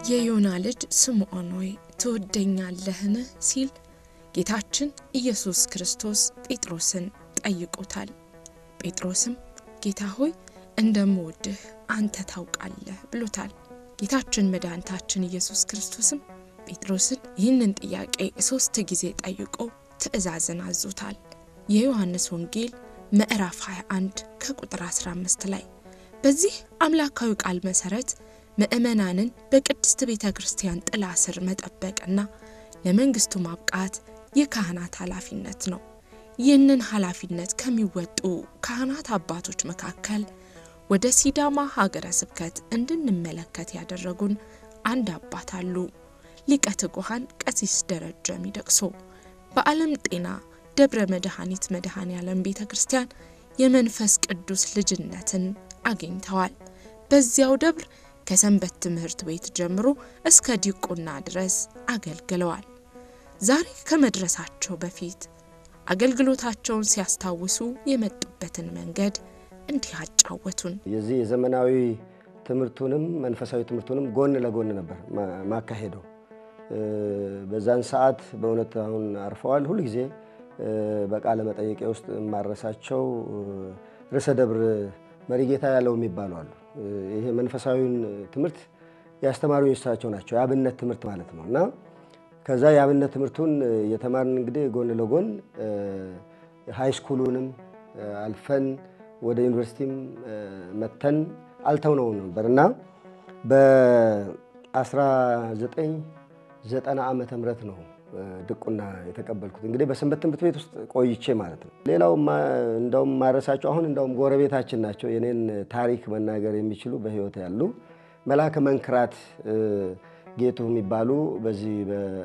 የዮና ልጅ ስምዖን ሆይ ትወደኛለህን? ሲል ጌታችን ኢየሱስ ክርስቶስ ጴጥሮስን ጠይቆታል። ጴጥሮስም ጌታ ሆይ እንደምወድህ አንተ ታውቃለህ ብሎታል። ጌታችን መድኃኒታችን ኢየሱስ ክርስቶስም ጴጥሮስን ይህንን ጥያቄ ሶስት ጊዜ ጠይቆ ትእዛዝን አዞታል። የዮሐንስ ወንጌል ምዕራፍ 21 ከቁጥር 15 ላይ በዚህ አምላካዊ ቃል መሰረት ምእመናንን በቅድስት ቤተ ክርስቲያን ጥላ ስር መጠበቅና ለመንግስቱ ማብቃት የካህናት ኃላፊነት ነው። ይህንን ኃላፊነት ከሚወጡ ካህናት አባቶች መካከል ወደ ሲዳማ ሀገረ ስብከት እንድንመለከት ያደረጉን አንድ አባት አሉ። ሊቀ ትጉሃን ቀሲስ ደረጀ ሚደቅሶ በዓለም ጤና ደብረ መድኃኒት መድኃኔ ዓለም ቤተ ክርስቲያን የመንፈስ ቅዱስ ልጅነትን አግኝተዋል። በዚያው ደብር ከሰንበት ትምህርት ቤት ጀምሮ እስከ ዲቁና ድረስ አገልግለዋል። ዛሬ ከመድረሳቸው በፊት አገልግሎታቸውን ሲያስታውሱ የመጡበትን መንገድ እንዲህ አጫወቱን። የዚህ የዘመናዊ ትምህርቱንም መንፈሳዊ ትምህርቱንም ጎን ለጎን ነበር ማካሄደው። በዛን ሰዓት በእውነት አሁን አርፈዋል። ሁልጊዜ በቃለ መጠየቄ ውስጥ የማረሳቸው ርዕሰ ደብር መሪጌታ ያለው የሚባሉ አሉ። ይሄ መንፈሳዊውን ትምህርት ያስተማሩ እሳቸው ናቸው። የአብነት ትምህርት ማለት ነው እና ከዛ የአብነት ትምህርቱን የተማርን እንግዲህ ጎን ለጎን ሃይስኩሉንም አልፈን ወደ ዩኒቨርሲቲም መተን አልተውነው ነበር እና በ1990 ዓመተ ምህረት ነው ድቁና የተቀበልኩት እንግዲህ በሰንበት ትምህርት ቤት ውስጥ ቆይቼ ማለት ነው። ሌላው እንደውም ማረሳቸው አሁን እንደውም ጎረቤታችን ናቸው። የኔን ታሪክ መናገር የሚችሉ በሕይወት ያሉ መልአከ መንክራት ጌቱ የሚባሉ በዚህ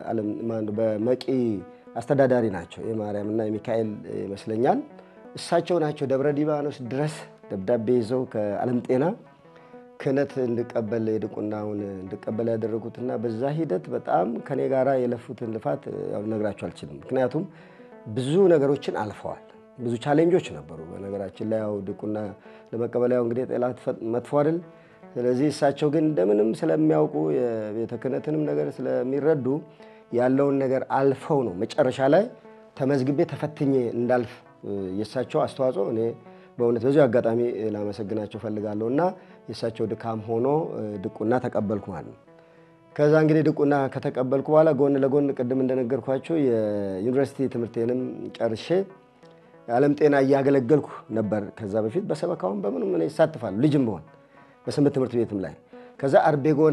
በመቂ አስተዳዳሪ ናቸው። የማርያምና የሚካኤል ይመስለኛል። እሳቸው ናቸው ደብረ ሊባኖስ ድረስ ደብዳቤ ይዘው ከዓለም ጤና ክህነት እንድቀበል የድቁናውን እንድቀበል ያደረጉትና በዛ ሂደት በጣም ከኔ ጋራ የለፉትን ልፋት ልነግራቸው አልችልም። ምክንያቱም ብዙ ነገሮችን አልፈዋል። ብዙ ቻሌንጆች ነበሩ። በነገራችን ላይ ያው ድቁና ለመቀበል ያው እንግዲህ ጠላት መጥፎ አይደል። ስለዚህ እሳቸው ግን እንደምንም ስለሚያውቁ የቤተ ክህነትንም ነገር ስለሚረዱ ያለውን ነገር አልፈው ነው መጨረሻ ላይ ተመዝግቤ ተፈትኜ እንዳልፍ የእሳቸው አስተዋጽኦ እኔ በእውነት በዚሁ አጋጣሚ ላመሰግናቸው ፈልጋለሁ እና የእሳቸው ድካም ሆኖ ድቁና ተቀበልኩ ማለት ነው። ከዛ እንግዲህ ድቁና ከተቀበልኩ በኋላ ጎን ለጎን ቅድም እንደነገርኳቸው የዩኒቨርሲቲ ትምህርቴንም ጨርሼ ዓለም ጤና እያገለገልኩ ነበር። ከዛ በፊት በሰበካውን በምንም እኔ ይሳትፋሉ ልጅም በሆን በሰንበት ትምህርት ቤትም ላይ ከዛ አርቤጎና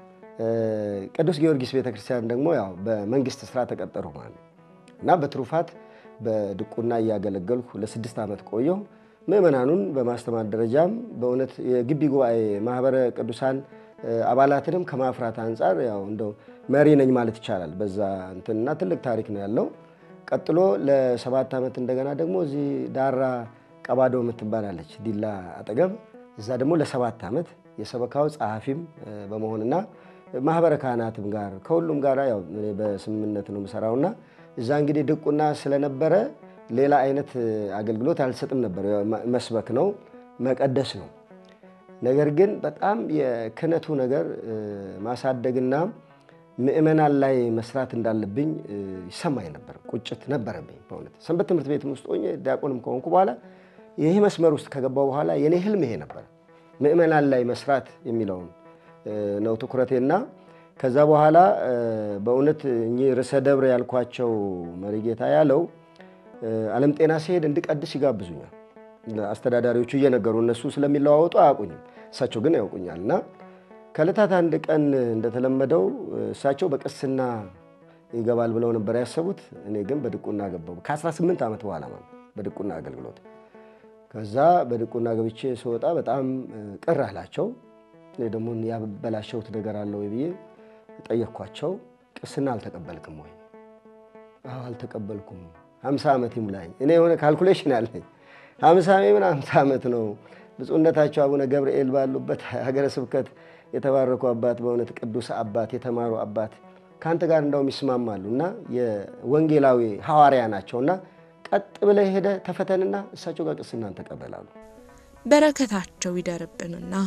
ቅዱስ ጊዮርጊስ ቤተክርስቲያን ደግሞ ያው በመንግስት ስራ ተቀጠሩ ማለት ነው እና በትሩፋት በድቁና እያገለገልኩ ለስድስት ዓመት ቆየሁ። ምእመናኑን በማስተማር ደረጃም በእውነት የግቢ ጉባኤ ማህበረ ቅዱሳን አባላትንም ከማፍራት አንጻር ያው እንደው መሪ ነኝ ማለት ይቻላል። በዛ እንትንና ትልቅ ታሪክ ነው ያለው። ቀጥሎ ለሰባት ዓመት እንደገና ደግሞ እዚህ ዳራ ቀባዶ የምትባላለች ዲላ አጠገብ እዛ ደግሞ ለሰባት ዓመት የሰበካው ጸሐፊም በመሆንና ማህበረ ካህናትም ጋር ከሁሉም ጋር ያው በስምምነት ነው የምሰራውና እዛ እንግዲህ ድቁና ስለነበረ ሌላ አይነት አገልግሎት አልሰጥም ነበር። መስበክ ነው መቀደስ ነው። ነገር ግን በጣም የክህነቱ ነገር ማሳደግና ምእመናን ላይ መስራት እንዳለብኝ ይሰማኝ ነበር። ቁጭት ነበረብኝ በእውነት ሰንበት ትምህርት ቤትም ውስጥ ሆኜ ዲያቆንም ከሆንኩ በኋላ ይህ መስመር ውስጥ ከገባው በኋላ የኔ ህልም ይሄ ነበር፣ ምእመናን ላይ መስራት የሚለውን ነው ትኩረቴና ከዛ በኋላ በእውነት እኚህ ርዕሰ ደብር ያልኳቸው መሪጌታ ያለው ዓለም ጤና ሲሄድ እንድቀድስ ይጋብዙኛል። አስተዳዳሪዎቹ እየነገሩ እነሱ ስለሚለዋወጡ አያውቁኝም፣ እሳቸው ግን ያውቁኛል። እና ከዕለታት አንድ ቀን እንደተለመደው እሳቸው በቅስና ይገባል ብለው ነበር ያሰቡት። እኔ ግን በድቁና ገባሁ። ከ18 ዓመት በኋላ ማለት በድቁና አገልግሎት። ከዛ በድቁና ገብቼ ስወጣ በጣም ቅር አላቸው። እኔ ደግሞ ያበላሸሁት ነገር አለ ወይ ብዬ ጠየቅኳቸው። ቅስና አልተቀበልክም ወይ? አዎ አልተቀበልኩም። ሀምሳ ዓመት ይሙላኝ። እኔ የሆነ ካልኩሌሽን አለኝ። ሀምሳ ምን ሀምሳ ዓመት ነው። ብፁዕነታቸው አቡነ ገብርኤል ባሉበት ሀገረ ስብከት የተባረኩ አባት፣ በእውነት ቅዱስ አባት፣ የተማሩ አባት ከአንተ ጋር እንዳውም ይስማማሉ እና የወንጌላዊ ሐዋርያ ናቸውና ቀጥ ብለህ ሄደህ ተፈተንና እሳቸው ጋር ቅስናን ተቀበላሉ። በረከታቸው ይደርብንና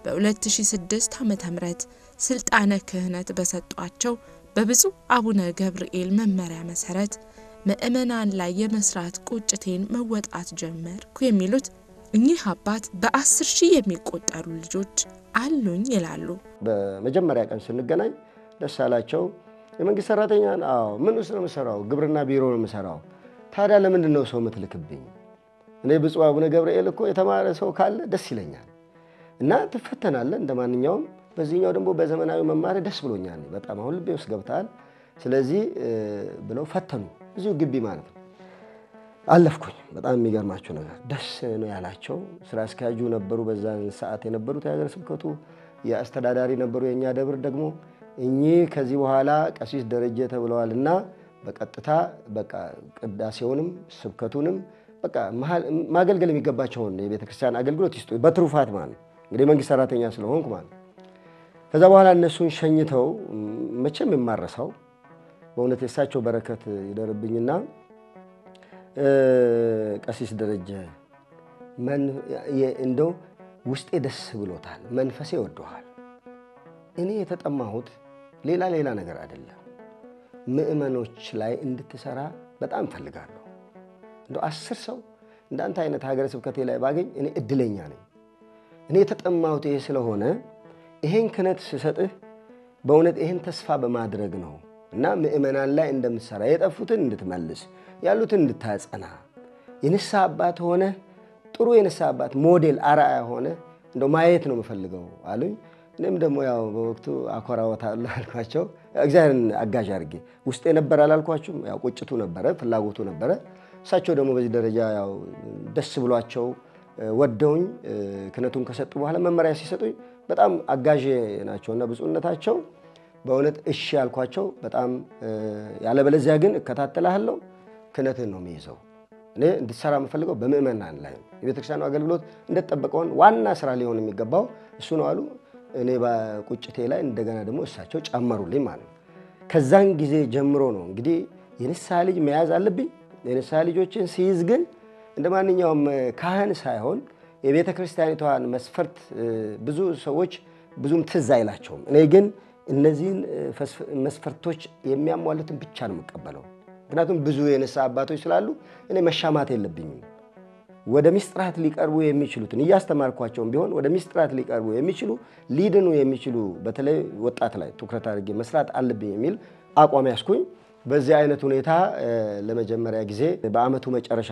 በ2006 ዓ ም ስልጣነ ክህነት በሰጧቸው በብፁዕ አቡነ ገብርኤል መመሪያ መሰረት ምእመናን ላይ የመስራት ቁጭቴን መወጣት ጀመርኩ የሚሉት እኚህ አባት በአስር ሺህ የሚቆጠሩ ልጆች አሉኝ ይላሉ። በመጀመሪያ ቀን ስንገናኝ ደስ አላቸው። የመንግስት ሰራተኛ አዎ። ምን ውስጥ ነው የምሰራው? ግብርና ቢሮ ነው የምሰራው። ታዲያ ለምንድን ነው ሰው የምትልክብኝ? እኔ ብፁዕ አቡነ ገብርኤል እኮ የተማረ ሰው ካለ ደስ ይለኛል እና ትፈተናለህ እንደ ማንኛውም። በዚህኛው ደግሞ በዘመናዊ መማር ደስ ብሎኛል በጣም አሁን ልቤ ውስጥ ገብተሃል። ስለዚህ ብለው ፈተኑ። እዚሁ ግቢ ማለት ነው። አለፍኩኝ። በጣም የሚገርማቸው ነገር ደስ ነው ያላቸው። ስራ አስኪያጁ ነበሩ፣ በዛን ሰዓት የነበሩት የሀገረ ስብከቱ የአስተዳዳሪ ነበሩ። የእኛ ደብር ደግሞ እኚህ ከዚህ በኋላ ቀሲስ ደረጀ ተብለዋል እና በቀጥታ በቃ ቅዳሴውንም ስብከቱንም በቃ ማገልገል የሚገባቸውን የቤተ ክርስቲያን አገልግሎት ይስጡ፣ በትሩፋት ማለት ነው። እንግዲህ መንግስት ሰራተኛ ስለሆንኩ ማለት ነው። ከዛ በኋላ እነሱን ሸኝተው መቼም የማረሳው በእውነት የእሳቸው በረከት ይደርብኝና ቀሲስ ደረጀ እንደው ውስጤ ደስ ብሎታል፣ መንፈሴ ወደዋል። እኔ የተጠማሁት ሌላ ሌላ ነገር አይደለም፣ ምእመኖች ላይ እንድትሰራ በጣም እፈልጋለሁ። እንደው አስር ሰው እንዳንተ አይነት ሀገረ ስብከቴ ላይ ባገኝ እኔ እድለኛ ነኝ። እኔ የተጠማሁት ይሄ ስለሆነ ይሄን ክህነት ስሰጥህ በእውነት ይሄን ተስፋ በማድረግ ነው እና ምእመናን ላይ እንደምትሰራ የጠፉትን እንድትመልስ ያሉትን እንድታጸና የንስሐ አባት ሆነ ጥሩ የንስሐ አባት ሞዴል አርአያ ሆነ እንደው ማየት ነው የምፈልገው አሉኝ። እኔም ደግሞ ያው በወቅቱ አኮራወታለሁ አልኳቸው። እግዚአብሔርን አጋዥ አድርጌ ውስጥ የነበረ አላልኳችሁም? ያው ቁጭቱ ነበረ፣ ፍላጎቱ ነበረ። እሳቸው ደግሞ በዚህ ደረጃ ያው ደስ ብሏቸው ወደውኝ ክህነቱን ከሰጡ በኋላ መመሪያ ሲሰጡኝ በጣም አጋዥ ናቸውና ብፁዕነታቸው በእውነት እሺ ያልኳቸው በጣም ያለበለዚያ ግን እከታተልሃለሁ ክህነትን ነው የሚይዘው። እኔ እንድትሰራ የምፈልገው በምእመናን ላይ ነው። የቤተክርስቲያኑ አገልግሎት እንደተጠበቀውን ዋና ስራ ሊሆን የሚገባው እሱ ነው አሉ። እኔ በቁጭቴ ላይ እንደገና ደግሞ እሳቸው ጨመሩልኝ ማለት ነው። ከዛን ጊዜ ጀምሮ ነው እንግዲህ የንስሐ ልጅ መያዝ አለብኝ። የንስሐ ልጆችን ሲይዝ ግን እንደ ማንኛውም ካህን ሳይሆን የቤተ ክርስቲያኒቷን መስፈርት ብዙ ሰዎች ብዙም ትዝ አይላቸውም። እኔ ግን እነዚህን መስፈርቶች የሚያሟሉትን ብቻ ነው የምቀበለው። ምክንያቱም ብዙ የንስሐ አባቶች ስላሉ እኔ መሻማት የለብኝም። ወደ ሚስጥራት ሊቀርቡ የሚችሉትን እያስተማርኳቸውም ቢሆን ወደ ሚስጥራት ሊቀርቡ የሚችሉ ሊድኑ የሚችሉ በተለይ ወጣት ላይ ትኩረት አድርጌ መስራት አለብኝ የሚል አቋም ያስኩኝ። በዚህ አይነት ሁኔታ ለመጀመሪያ ጊዜ በአመቱ መጨረሻ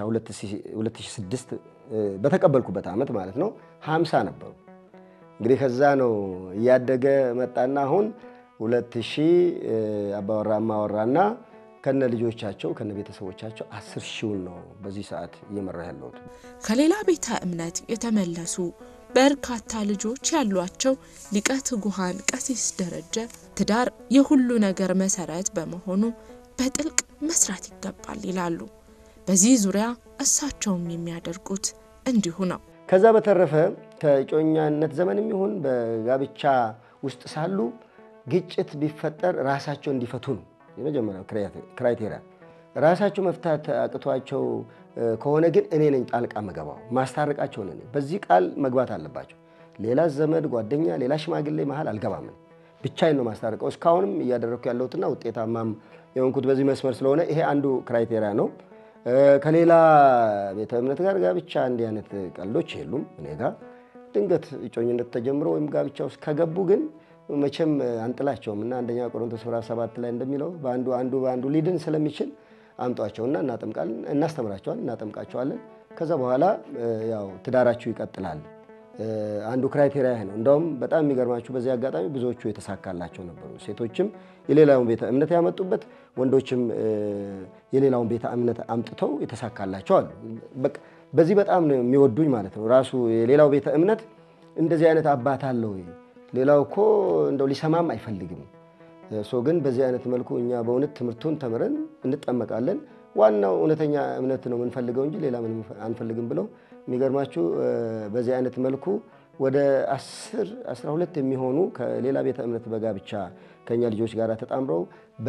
2006 በተቀበልኩበት ዓመት ማለት ነው 50 ነበሩ። እንግዲህ ከዛ ነው እያደገ መጣና አሁን 2000 አባወራ እማወራና ከነ ልጆቻቸው ከነ ቤተሰቦቻቸው አስር ሺውን ነው በዚህ ሰዓት እየመራ ያለሁት። ከሌላ ቤተ እምነት የተመለሱ በርካታ ልጆች ያሏቸው ሊቀ ትጉሃን ቀሲስ ደረጀ ትዳር የሁሉ ነገር መሰረት በመሆኑ በጥልቅ መስራት ይገባል ይላሉ። በዚህ ዙሪያ እሳቸውም የሚያደርጉት እንዲሁ ነው። ከዛ በተረፈ ከእጮኛነት ዘመንም ይሁን በጋብቻ ውስጥ ሳሉ ግጭት ቢፈጠር ራሳቸው እንዲፈቱ ነው የመጀመሪያው ክራይቴሪያ። ራሳቸው መፍታት አቅቷቸው ከሆነ ግን እኔ ነኝ ጣልቃ መገባው ማስታረቃቸው ነኝ። በዚህ ቃል መግባት አለባቸው። ሌላ ዘመድ፣ ጓደኛ፣ ሌላ ሽማግሌ መሀል አልገባም። ብቻዬን ነው ማስታረቀው። እስካሁንም እያደረግኩ ያለሁትና ውጤታማም የሆንኩት በዚህ መስመር ስለሆነ ይሄ አንዱ ክራይቴሪያ ነው። ከሌላ ቤተ እምነት ጋር ጋብቻ እንዲህ አይነት ቀልዶች የሉም እኔ ጋር። ድንገት እጮኝነት ተጀምሮ ወይም ጋብቻ ውስጥ ከገቡ ግን መቼም አንጥላቸውም እና አንደኛ ቆሮንቶስ ምዕራፍ ሰባት ላይ እንደሚለው በአንዱ አንዱ በአንዱ ሊድን ስለሚችል አምጧቸውና እናጠምቃለን፣ እናስተምራቸዋለን፣ እናጠምቃቸዋለን። ከዛ በኋላ ያው ትዳራችሁ ይቀጥላል። አንዱ ክራይቴሪያ ይሄ ነው። እንደውም በጣም የሚገርማችሁ በዚህ አጋጣሚ ብዙዎቹ የተሳካላቸው ነበሩ። ሴቶችም የሌላውን ቤተ እምነት ያመጡበት፣ ወንዶችም የሌላውን ቤተ እምነት አምጥተው የተሳካላቸው አሉ። በቃ በዚህ በጣም ነው የሚወዱኝ ማለት ነው። ራሱ የሌላው ቤተ እምነት እንደዚህ አይነት አባት አለው ሌላው እኮ እንደው ሊሰማም አይፈልግም። ሶ ግን በዚህ አይነት መልኩ እኛ በእውነት ትምህርቱን ተምረን እንጠመቃለን። ዋናው እውነተኛ እምነት ነው የምንፈልገው እንጂ ሌላ ምንም አንፈልግም ብለው የሚገርማችሁ በዚህ አይነት መልኩ ወደ 10 12 የሚሆኑ ከሌላ ቤተ እምነት በጋብቻ ከኛ ልጆች ጋር ተጣምረው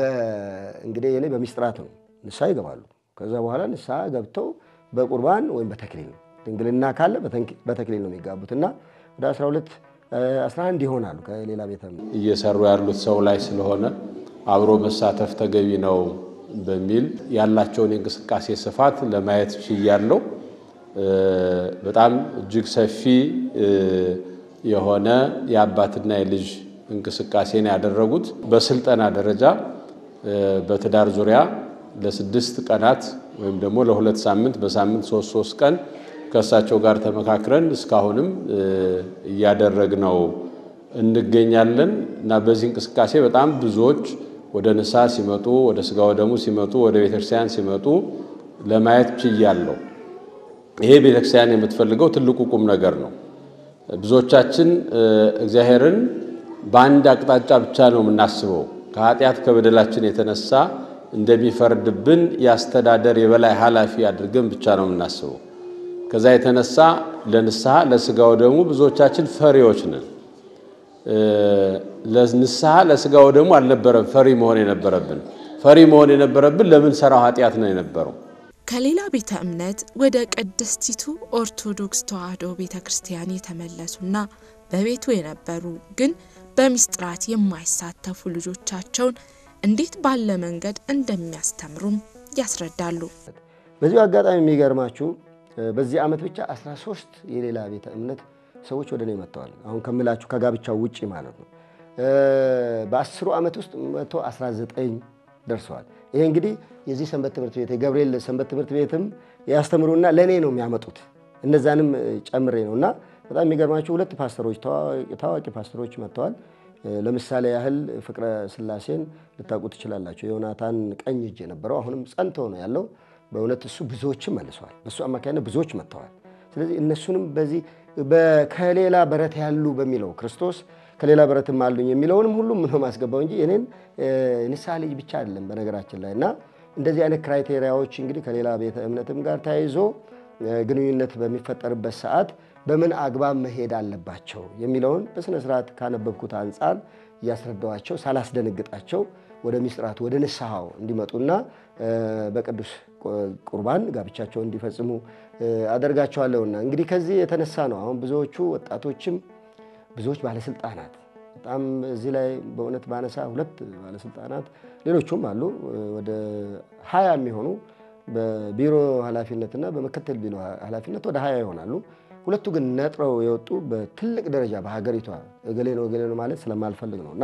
እንግዲህ እኔ በሚስጥራት ነው ንስሐ ይገባሉ። ከዛ በኋላ ንስሐ ገብተው በቁርባን ወይም በተክሊል ነው ድንግልና ካለ በተክሊል ነው የሚጋቡት እና ወደ 12 11 ይሆናሉ ከሌላ ቤተ እምነት እየሰሩ ያሉት ሰው ላይ ስለሆነ አብሮ መሳተፍ ተገቢ ነው በሚል ያላቸውን የእንቅስቃሴ ስፋት ለማየት ችያለሁ። በጣም እጅግ ሰፊ የሆነ የአባትና የልጅ እንቅስቃሴን ያደረጉት በስልጠና ደረጃ በትዳር ዙሪያ ለስድስት ቀናት ወይም ደግሞ ለሁለት ሳምንት በሳምንት ሶስት ሶስት ቀን ከእሳቸው ጋር ተመካክረን እስካሁንም እያደረግነው እንገኛለን እና በዚህ እንቅስቃሴ በጣም ብዙዎች ወደ ንስሐ ሲመጡ፣ ወደ ስጋ ወደሙ ሲመጡ፣ ወደ ቤተክርስቲያን ሲመጡ ለማየት ችያለሁ። ይሄ ቤተክርስቲያን የምትፈልገው ትልቁ ቁም ነገር ነው። ብዙዎቻችን እግዚአብሔርን በአንድ አቅጣጫ ብቻ ነው የምናስበው። ከኃጢአት ከበደላችን የተነሳ እንደሚፈርድብን የአስተዳደር የበላይ ኃላፊ አድርገን ብቻ ነው የምናስበው። ከዛ የተነሳ ለንስሐ ለስጋው ደግሞ ብዙዎቻችን ፈሪዎች ነን። ለንስሐ ለስጋው ደግሞ አልነበረም ፈሪ መሆን የነበረብን። ፈሪ መሆን የነበረብን ለምን ሰራው ኃጢአት ነው የነበረው። ከሌላ ቤተ እምነት ወደ ቅድስቲቱ ኦርቶዶክስ ተዋሕዶ ቤተ ክርስቲያን የተመለሱና በቤቱ የነበሩ ግን በምስጢራት የማይሳተፉ ልጆቻቸውን እንዴት ባለ መንገድ እንደሚያስተምሩም ያስረዳሉ። በዚሁ አጋጣሚ የሚገርማችሁ በዚህ ዓመት ብቻ 13 የሌላ ቤተ እምነት ሰዎች ወደ እኔ መጥተዋል። አሁን ከምላችሁ ከጋብቻው ውጭ ማለት ነው። በአስሩ ዓመት ውስጥ 119 ደርሰዋል። ይሄ እንግዲህ የዚህ ሰንበት ትምህርት ቤት የገብርኤል ሰንበት ትምህርት ቤትም ያስተምሩና ለእኔ ነው የሚያመጡት እነዛንም ጨምሬ ነው እና በጣም የሚገርማችሁ ሁለት ፓስተሮች ታዋቂ ፓስተሮች መጥተዋል። ለምሳሌ ያህል ፍቅረ ስላሴን ልታውቁ ትችላላችሁ። የዮናታን ቀኝ እጅ የነበረው አሁንም ጸንቶ ነው ያለው። በእውነት እሱ ብዙዎችም መልሰዋል። በእሱ አማካኝነት ብዙዎች መጥተዋል። ስለዚህ እነሱንም በዚህ ከሌላ በረት ያሉ በሚለው ክርስቶስ ከሌላ በረትም አሉኝ የሚለውንም ሁሉም ነው ማስገባው እንጂ እኔን ንስሐ ልጅ ብቻ አይደለም በነገራችን ላይ እና እንደዚህ አይነት ክራይቴሪያዎች እንግዲህ ከሌላ ቤተ እምነትም ጋር ተያይዞ ግንኙነት በሚፈጠርበት ሰዓት በምን አግባብ መሄድ አለባቸው የሚለውን በስነ ስርዓት ካነበብኩት አንጻር እያስረዳዋቸው ሳላስደነግጣቸው ወደ ሚስጥራት ወደ ንስሐው እንዲመጡና በቅዱስ ቁርባን ጋብቻቸውን እንዲፈጽሙ አደርጋቸዋለሁና እንግዲህ ከዚህ የተነሳ ነው አሁን ብዙዎቹ ወጣቶችም ብዙዎች ባለስልጣናት በጣም እዚህ ላይ በእውነት ባነሳ ሁለት ባለስልጣናት ሌሎቹም አሉ ወደ ሀያ የሚሆኑ በቢሮ ኃላፊነትና በምክትል ቢሮ ኃላፊነት ወደ ሀያ ይሆናሉ። ሁለቱ ግን ነጥረው የወጡ በትልቅ ደረጃ በሀገሪቷ እገሌ ነው እገሌ ነው ማለት ስለማልፈልግ ነው እና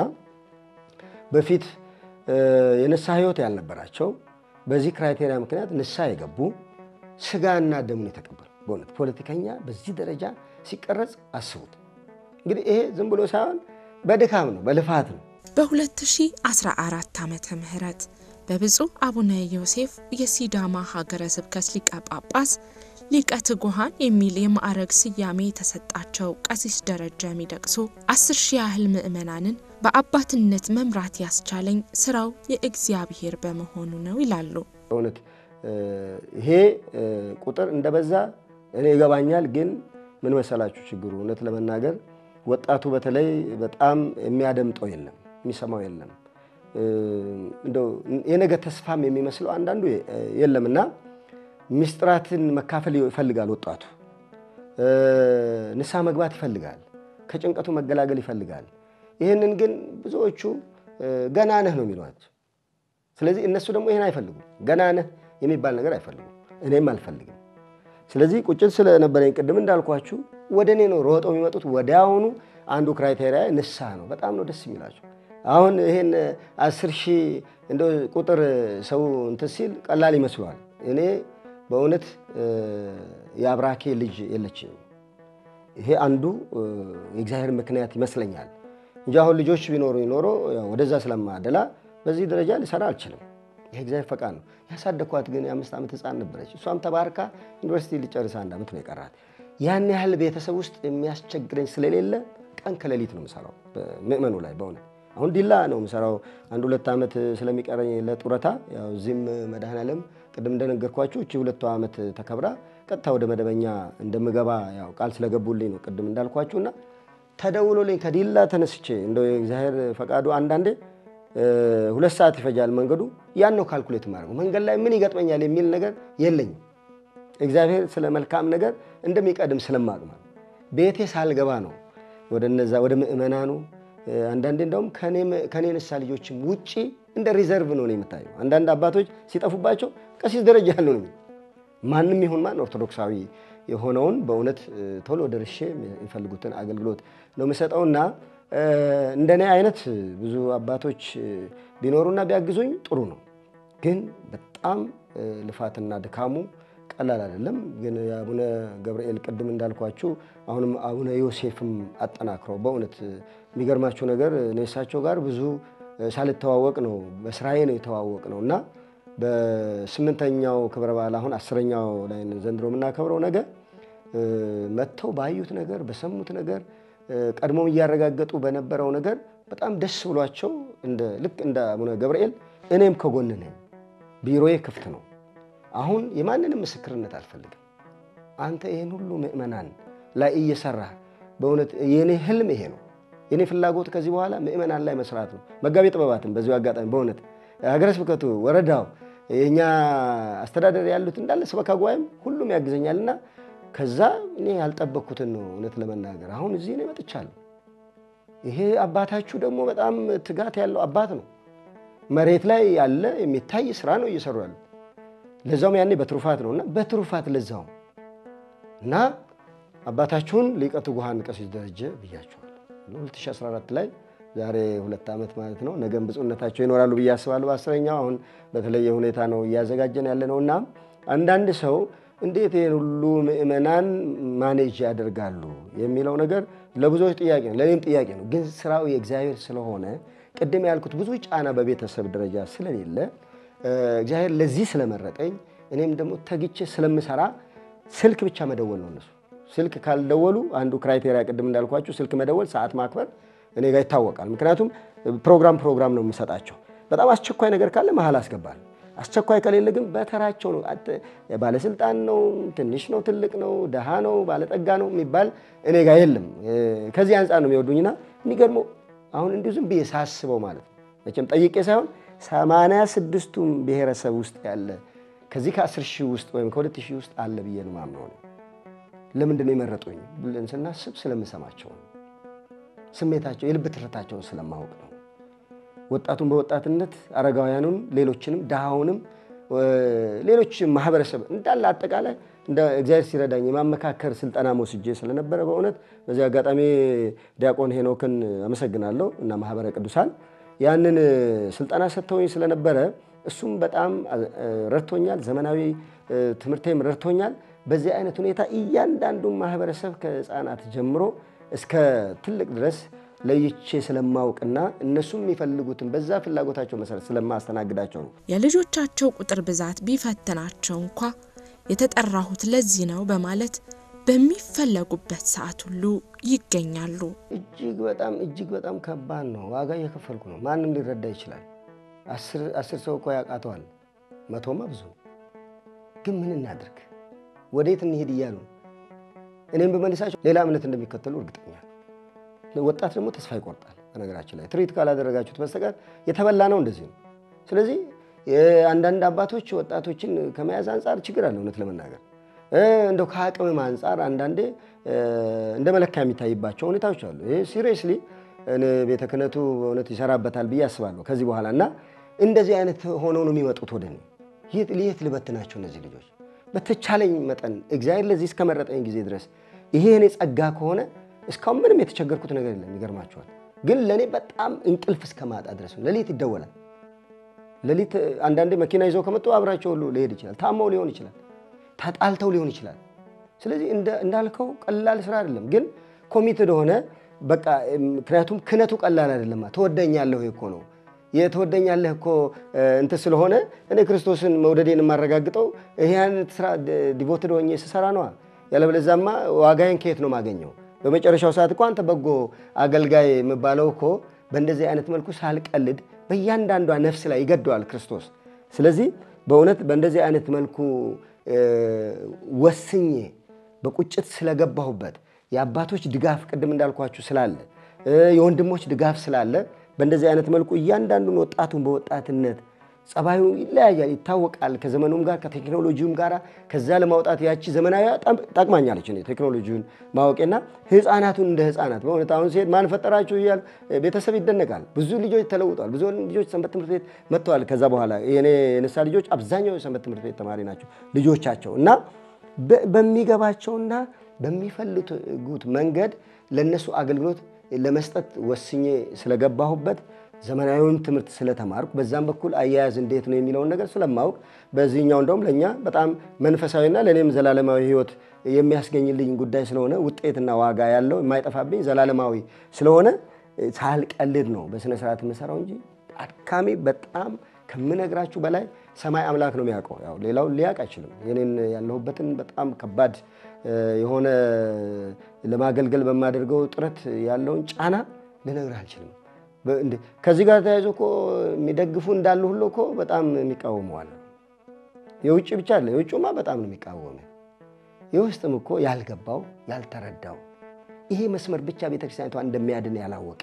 በፊት የንስሐ ሕይወት ያልነበራቸው በዚህ ክራይቴሪያ ምክንያት ንስሐ የገቡ ስጋና ደሙን የተቀበሉ በእውነት ፖለቲከኛ በዚህ ደረጃ ሲቀረጽ አስቡት። እንግዲህ ይሄ ዝም ብሎ ሳይሆን በድካም ነው፣ በልፋት ነው። በ2014 ዓመተ ምህረት በብፁዕ አቡነ ዮሴፍ የሲዳማ ሀገረ ስብከት ሊቀ ጳጳስ ሊቀ ትጉሃን የሚል የማዕረግ ስያሜ የተሰጣቸው ቀሲስ ደረጀ ሚደቅሶ አስር ሺህ ያህል ምዕመናንን በአባትነት መምራት ያስቻለኝ ስራው የእግዚአብሔር በመሆኑ ነው ይላሉ። በእውነት ይሄ ቁጥር እንደበዛ እኔ ይገባኛል። ግን ምን መሰላችሁ ችግሩ እውነት ለመናገር ወጣቱ በተለይ በጣም የሚያደምጠው የለም፣ የሚሰማው የለም። እንደው የነገ ተስፋም የሚመስለው አንዳንዱ የለም እና ምስጢራትን መካፈል ይፈልጋል ወጣቱ። ንስሐ መግባት ይፈልጋል። ከጭንቀቱ መገላገል ይፈልጋል። ይህንን ግን ብዙዎቹ ገና ነህ ነው የሚሏቸው። ስለዚህ እነሱ ደግሞ ይህን አይፈልጉም። ገና ነህ የሚባል ነገር አይፈልጉም። እኔም አልፈልግም። ስለዚህ ቁጭት ስለነበረኝ ቅድም እንዳልኳችሁ ወደ እኔ ነው ሮጠው የሚመጡት። ወዲያውኑ አንዱ ክራይቴሪያ ንስሐ ነው። በጣም ነው ደስ የሚላቸው። አሁን ይሄን አስር ሺህ እንደ ቁጥር ሰው እንትን ሲል ቀላል ይመስለዋል። እኔ በእውነት የአብራኬ ልጅ የለችኝም። ይሄ አንዱ የእግዚአብሔር ምክንያት ይመስለኛል እንጂ አሁን ልጆች ቢኖሩ ይኖሮ ወደዛ ስለማደላ በዚህ ደረጃ ሊሰራ አልችልም። ይሄ እግዚአብሔር ፈቃድ ነው። ያሳደኳት ግን የአምስት ዓመት ሕፃን ነበረች። እሷም ተባርካ ዩኒቨርሲቲ ሊጨርስ አንድ ዓመት ነው የቀራት። ያን ያህል ቤተሰብ ውስጥ የሚያስቸግረኝ ስለሌለ ቀን ከሌሊት ነው የምሰራው ምእመኑ ላይ በእውነት አሁን ዲላ ነው የምሰራው። አንድ ሁለት ዓመት ስለሚቀረኝ ለጡረታ ያው እዚህም መድኃኔዓለም ቅድም እንደነገርኳችሁ እቺ ሁለቱ ዓመት ተከብራ ቀጥታ ወደ መደበኛ እንደምገባ ያው ቃል ስለገቡልኝ ነው ቅድም እንዳልኳችሁ እና ተደውሎልኝ ከዲላ ተነስቼ እንደው የእግዚአብሔር ፈቃዱ አንዳንዴ ሁለት ሰዓት ይፈጃል መንገዱ። ያን ነው ካልኩሌት ማድረገው። መንገድ ላይ ምን ይገጥመኛል የሚል ነገር የለኝም። እግዚአብሔር ስለ መልካም ነገር እንደሚቀድም ስለማቅ ማለት ቤቴ ሳልገባ ነው ወደ እነዛ ወደ ምእመናኑ አንዳንዴ እንደውም ከኔ ንሳ ልጆችም ውጪ እንደ ሪዘርቭ ነው የምታየው። አንዳንድ አባቶች ሲጠፉባቸው ቀሲስ ደረጃ ያለው ነው ማንም ይሁን ማን ኦርቶዶክሳዊ የሆነውን በእውነት ቶሎ ደርሼ የሚፈልጉትን አገልግሎት ነው የምሰጠውና እንደኔ አይነት ብዙ አባቶች ቢኖሩና ቢያግዙኝ ጥሩ ነው። ግን በጣም ልፋትና ድካሙ ቀላል አይደለም። ግን የአቡነ ገብርኤል ቅድም እንዳልኳችሁ አሁንም አቡነ ዮሴፍም አጠናክረው በእውነት የሚገርማችሁ ነገር እኔ እሳቸው ጋር ብዙ ሳልተዋወቅ ነው በስራዬ ነው የተዋወቅ ነው እና በስምንተኛው ክብረ በዓል አሁን አስረኛው ላይ ዘንድሮ የምናከብረው ነገር መጥተው ባዩት ነገር በሰሙት ነገር ቀድሞም እያረጋገጡ በነበረው ነገር በጣም ደስ ብሏቸው ልክ እንደ አቡነ ገብርኤል እኔም ከጎን ነኝ፣ ቢሮዬ ክፍት ነው። አሁን የማንንም ምስክርነት አልፈልግም። አንተ ይህን ሁሉ ምእመናን ላይ እየሰራ በእውነት የኔ ህልም ይሄ ነው። የኔ ፍላጎት ከዚህ በኋላ ምእመናን ላይ መስራት ነው። መጋቤ ጥበባትን በዚሁ አጋጣሚ በእውነት ሀገረ ስብከቱ፣ ወረዳው፣ የእኛ አስተዳደር ያሉት እንዳለ ስበካ ጉባኤም ሁሉም ያግዘኛልና ከዛ እኔ ያልጠበቅኩትን ነው እውነት ለመናገር አሁን እዚህ እኔ መጥቻለሁ። ይሄ አባታችሁ ደግሞ በጣም ትጋት ያለው አባት ነው። መሬት ላይ ያለ የሚታይ ስራ ነው እየሰሩ ያሉት። ለዛውም ያኔ በትሩፋት ነው እና በትሩፋት ለዛውም እና አባታችሁን ሊቀ ትጉሃን ቀሲስ ደረጀ ብያችኋል 2014 ላይ ዛሬ ሁለት ዓመት ማለት ነው። ነገም ብፁዕነታቸው ይኖራሉ ብዬ አስባለሁ። በአስረኛው አሁን በተለየ ሁኔታ ነው እያዘጋጀን ያለ ነው እና አንዳንድ ሰው እንዴት ይህን ሁሉ ምእመናን ማኔጅ ያደርጋሉ የሚለው ነገር ለብዙዎች ጥያቄ ነው፣ ለእኔም ጥያቄ ነው። ግን ስራው የእግዚአብሔር ስለሆነ ቅድም ያልኩት ብዙ ጫና በቤተሰብ ደረጃ ስለሌለ እግዚአብሔር ለዚህ ስለመረጠኝ እኔም ደግሞ ተግቼ ስለምሰራ ስልክ ብቻ መደወል ነው። እነሱ ስልክ ካልደወሉ አንዱ ክራይቴሪያ ቅድም እንዳልኳችሁ ስልክ መደወል፣ ሰዓት ማክበር እኔ ጋር ይታወቃል። ምክንያቱም ፕሮግራም ፕሮግራም ነው የምሰጣቸው። በጣም አስቸኳይ ነገር ካለ መሀል አስገባል። አስቸኳይ ከሌለ ግን በተራቸው ነው። ባለስልጣን ነው፣ ትንሽ ነው፣ ትልቅ ነው፣ ደሃ ነው፣ ባለጠጋ ነው የሚባል እኔ ጋር የለም። ከዚህ አንጻር ነው የሚወዱኝና የሚገርመው አሁን እንዲሁ ዝም ብዬ ሳስበው ማለት ነው መቼም ጠይቄ ሳይሆን ሰማንያ ስድስቱም ብሔረሰብ ውስጥ ያለ ከዚህ ከአስር ሺህ ውስጥ ወይም ከሁለት ሺህ ውስጥ አለ ብዬ ነው የማምነው። ለምንድን ነው የመረጡኝ ብለን ስናስብ ስለምሰማቸው ነው። ስሜታቸው የልብ ትርታቸውን ስለማወቅ ነው። ወጣቱን በወጣትነት አረጋውያኑን፣ ሌሎችንም፣ ድሃውንም፣ ሌሎች ማህበረሰብ እንዳለ አጠቃላይ እንደ እግዚአብሔር ሲረዳኝ የማመካከር ስልጠና ወስጄ ስለነበረ በእውነት በዚህ አጋጣሚ ዲያቆን ሄኖክን አመሰግናለሁ እና ማህበረ ቅዱሳን ያንን ስልጠና ሰጥተውኝ ስለነበረ እሱም በጣም ረድቶኛል። ዘመናዊ ትምህርቴም ረድቶኛል። በዚህ አይነት ሁኔታ እያንዳንዱን ማህበረሰብ ከህፃናት ጀምሮ እስከ ትልቅ ድረስ ለይቼ ስለማውቅና እነሱም የሚፈልጉትን በዛ ፍላጎታቸው መሰረት ስለማስተናግዳቸው ነው። የልጆቻቸው ቁጥር ብዛት ቢፈትናቸው እንኳ የተጠራሁት ለዚህ ነው በማለት በሚፈለጉበት ሰዓት ሁሉ ይገኛሉ። እጅግ በጣም እጅግ በጣም ከባድ ነው። ዋጋ እየከፈልኩ ነው። ማንም ሊረዳ ይችላል። አስር ሰው እኮ ያውቃተዋል። መቶማ ብዙ ግን ምን እናድርግ፣ ወዴት እንሄድ እያሉ እኔም በመልሳቸው ሌላ እምነት እንደሚከተሉ እርግጠኛ ወጣት ደግሞ ተስፋ ይቆርጣል። በነገራችን ላይ ትርኢት ካላደረጋችሁት በስተቀር የተበላ ነው እንደዚህ ነው። ስለዚህ አንዳንድ አባቶች ወጣቶችን ከመያዝ አንጻር ችግር አለ። እውነት ለመናገር እንደው ከአቅምም አንጻር አንዳንዴ እንደ መለኪያ የሚታይባቸው ሁኔታዎች አሉ። ይህ ሲሪየስሊ ቤተ ክህነቱ በእውነት ይሰራበታል ብዬ አስባለሁ ከዚህ በኋላ እና እንደዚህ አይነት ሆነው ነው የሚመጡት ወደ እኔ። የት ልበትናቸው እነዚህ ልጆች? በተቻለኝ መጠን እግዚአብሔር ለዚህ እስከመረጠኝ ጊዜ ድረስ ይሄ እኔ ጸጋ ከሆነ እስካሁን ምንም የተቸገርኩት ነገር የለም። ይገርማቸዋል። ግን ለእኔ በጣም እንቅልፍ እስከ ማጣ ድረስ ነው። ሌሊት ይደወላል። ሌሊት አንዳንዴ መኪና ይዘው ከመጡ አብራቸው ሁሉ ሊሄድ ይችላል። ታመው ሊሆን ይችላል። ተጣልተው ሊሆን ይችላል። ስለዚህ እንዳልከው ቀላል ስራ አይደለም። ግን ኮሚትድ ሆነ በቃ ምክንያቱም ክህነቱ ቀላል አይደለም። ትወደኛለህ እኮ ነው የተወደኛለህ እኮ እንትን ስለሆነ እኔ ክርስቶስን መውደዴን የማረጋግጠው ይህን ስራ ዲቮትድ ሆኜ ስሰራ ነዋ። ያለበለዚያማ ዋጋዬን ከየት ነው ማገኘው? በመጨረሻው ሰዓት እኮ አንተ በጎ አገልጋይ የምባለው እኮ በእንደዚህ አይነት መልኩ ሳልቀልድ በእያንዳንዷ ነፍስ ላይ ይገደዋል ክርስቶስ። ስለዚህ በእውነት በእንደዚህ አይነት መልኩ ወስኜ በቁጭት ስለገባሁበት የአባቶች ድጋፍ ቅድም እንዳልኳችሁ ስላለ የወንድሞች ድጋፍ ስላለ በእንደዚህ አይነት መልኩ እያንዳንዱን ወጣቱን በወጣትነት ጸባዩ ይለያያል፣ ይታወቃል። ከዘመኑም ጋር ከቴክኖሎጂውም ጋር ከዛ ለማውጣት ያቺ ዘመናዊ ጠቅማኛለች። እኔ ቴክኖሎጂውን ማወቄና ህፃናቱን እንደ ህፃናት በእውነት አሁን ሲሄድ ማን ፈጠራችሁ እያሉ ቤተሰብ ይደነቃል። ብዙ ልጆች ተለውጠዋል። ብዙ ልጆች ሰንበት ትምህርት ቤት መጥተዋል። ከዛ በኋላ የኔ የንስሐ ልጆች አብዛኛው የሰንበት ትምህርት ቤት ተማሪ ናቸው ልጆቻቸው እና በሚገባቸውና በሚፈልጉት መንገድ ለእነሱ አገልግሎት ለመስጠት ወስኜ ስለገባሁበት ዘመናዊውን ትምህርት ስለተማርኩ በዛም በኩል አያያዝ እንዴት ነው የሚለውን ነገር ስለማወቅ በዚህኛው እንደውም ለእኛ በጣም መንፈሳዊና ለእኔም ዘላለማዊ ሕይወት የሚያስገኝልኝ ጉዳይ ስለሆነ ውጤትና ዋጋ ያለው የማይጠፋብኝ ዘላለማዊ ስለሆነ ሳልቀልድ ነው በስነ ስርዓት የምሰራው እንጂ አድካሚ በጣም ከምነግራችሁ በላይ ሰማይ አምላክ ነው የሚያውቀው። ያው ሌላው ሊያውቅ አይችልም። የኔን ያለሁበትን በጣም ከባድ የሆነ ለማገልገል በማደርገው ጥረት ያለውን ጫና ልነግርህ አልችልም። ከዚህ ጋር ተያይዞ እኮ የሚደግፉ እንዳሉ ሁሉ እኮ በጣም የሚቃወመዋል። የውጭ ብቻ አለ። የውጭማ በጣም ነው የሚቃወመ። የውስጥም እኮ ያልገባው ያልተረዳው ይሄ መስመር ብቻ ቤተክርስቲያኒቷ እንደሚያድን ያላወቀ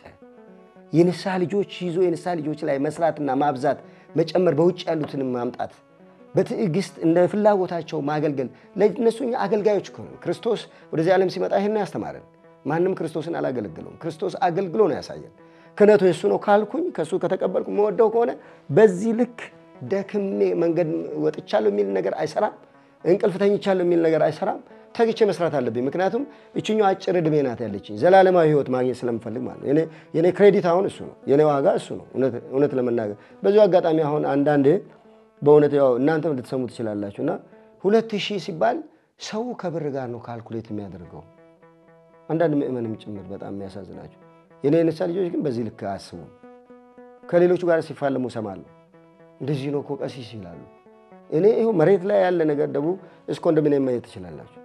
የንስሐ ልጆች ይዞ የንስሐ ልጆች ላይ መስራትና ማብዛት መጨመር፣ በውጭ ያሉትንም ማምጣት በትዕግስት እንደ ፍላጎታቸው ማገልገል። ለእነሱ እኛ አገልጋዮች እኮ ነን። ክርስቶስ ወደዚህ ዓለም ሲመጣ ይህን ያስተማረን። ማንም ክርስቶስን አላገለግለውም። ክርስቶስ አገልግሎ ነው ያሳየን። ክህነቱ የሱ ነው ካልኩኝ ከእሱ ከተቀበልኩ መወደው ከሆነ በዚህ ልክ ደክሜ መንገድ ወጥቻለሁ የሚል ነገር አይሰራም። እንቅልፍ ተኝቻለሁ የሚል ነገር አይሰራም። ተግቼ መስራት አለብኝ። ምክንያቱም ይችኛው አጭር ዕድሜ ናት ያለችኝ ዘላለማዊ ሕይወት ማግኘት ስለምፈልግ ማለት ነው። የኔ ክሬዲት አሁን እሱ ነው፣ የኔ ዋጋ እሱ ነው። እውነት ለመናገር በዚሁ አጋጣሚ አሁን አንዳንዴ በእውነት ያው እናንተም ልትሰሙ ትችላላችሁ እና ሁለት ሺህ ሲባል ሰው ከብር ጋር ነው ካልኩሌት የሚያደርገው አንዳንድ ምእመንም ጭምር በጣም የሚያሳዝናቸው የኔ የንስሐ ልጆች ግን በዚህ ልክ አያስቡም። ከሌሎቹ ጋር ሲፋለሙ እሰማለሁ። እንደዚህ ነው እኮ ቀሲስ ይላሉ። እኔ ይኸው መሬት ላይ ያለ ነገር ደቡብ እስከ ኮንዶሚኒየም ማየት ትችላላችሁ።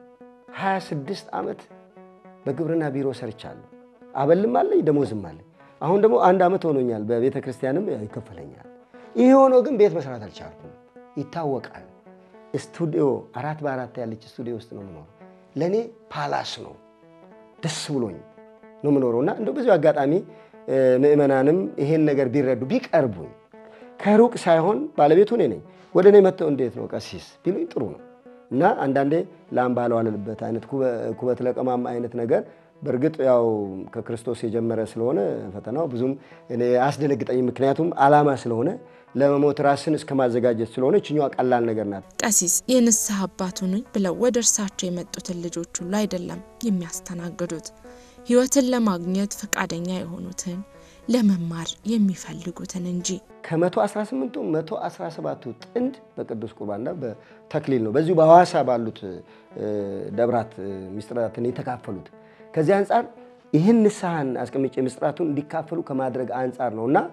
26 ዓመት በግብርና ቢሮ ሰርቻለሁ። አበልም አለኝ ደሞዝም አለኝ። አሁን ደግሞ አንድ ዓመት ሆኖኛል። በቤተ ክርስቲያንም ይከፈለኛል። ይህ ሆኖ ግን ቤት መስራት አልቻልኩም። ይታወቃል። ስቱዲዮ አራት በአራት ያለች ስቱዲዮ ውስጥ ነው የምኖረው። ለእኔ ፓላስ ነው። ደስ ብሎኝ ነው የምኖረው እና እንደው በዚሁ አጋጣሚ ምእመናንም ይሄን ነገር ቢረዱ ቢቀርቡኝ ከሩቅ ሳይሆን ባለቤቱ እኔ ነኝ። ወደ እኔ መጥተው እንዴት ነው ቀሲስ ቢሉኝ ጥሩ ነው እና አንዳንዴ ላም ባልዋለበት አይነት ኩበት ለቀማም አይነት ነገር በእርግጥ ያው ከክርስቶስ የጀመረ ስለሆነ ፈተናው ብዙም እኔ አያስደነግጠኝም። ምክንያቱም ዓላማ ስለሆነ ለመሞት ራስን እስከ ማዘጋጀት ስለሆነ ይችኛዋ ቀላል ነገር ናት። ቀሲስ የንስሐ አባት ሁኑኝ ብለው ወደ እርሳቸው የመጡትን ልጆች ሁሉ አይደለም የሚያስተናግዱት ሕይወትን ለማግኘት ፈቃደኛ የሆኑትን ለመማር የሚፈልጉትን እንጂ። ከመቶ 18ቱ መቶ 17ቱ ጥንድ በቅዱስ ቁርባንና በተክሊል ነው በዚሁ በሐዋሳ ባሉት ደብራት ምስጢራትን የተካፈሉት። ከዚህ አንጻር ይህን ንስሐን አስቀምጬ ምስጢራቱን እንዲካፈሉ ከማድረግ አንጻር ነው እና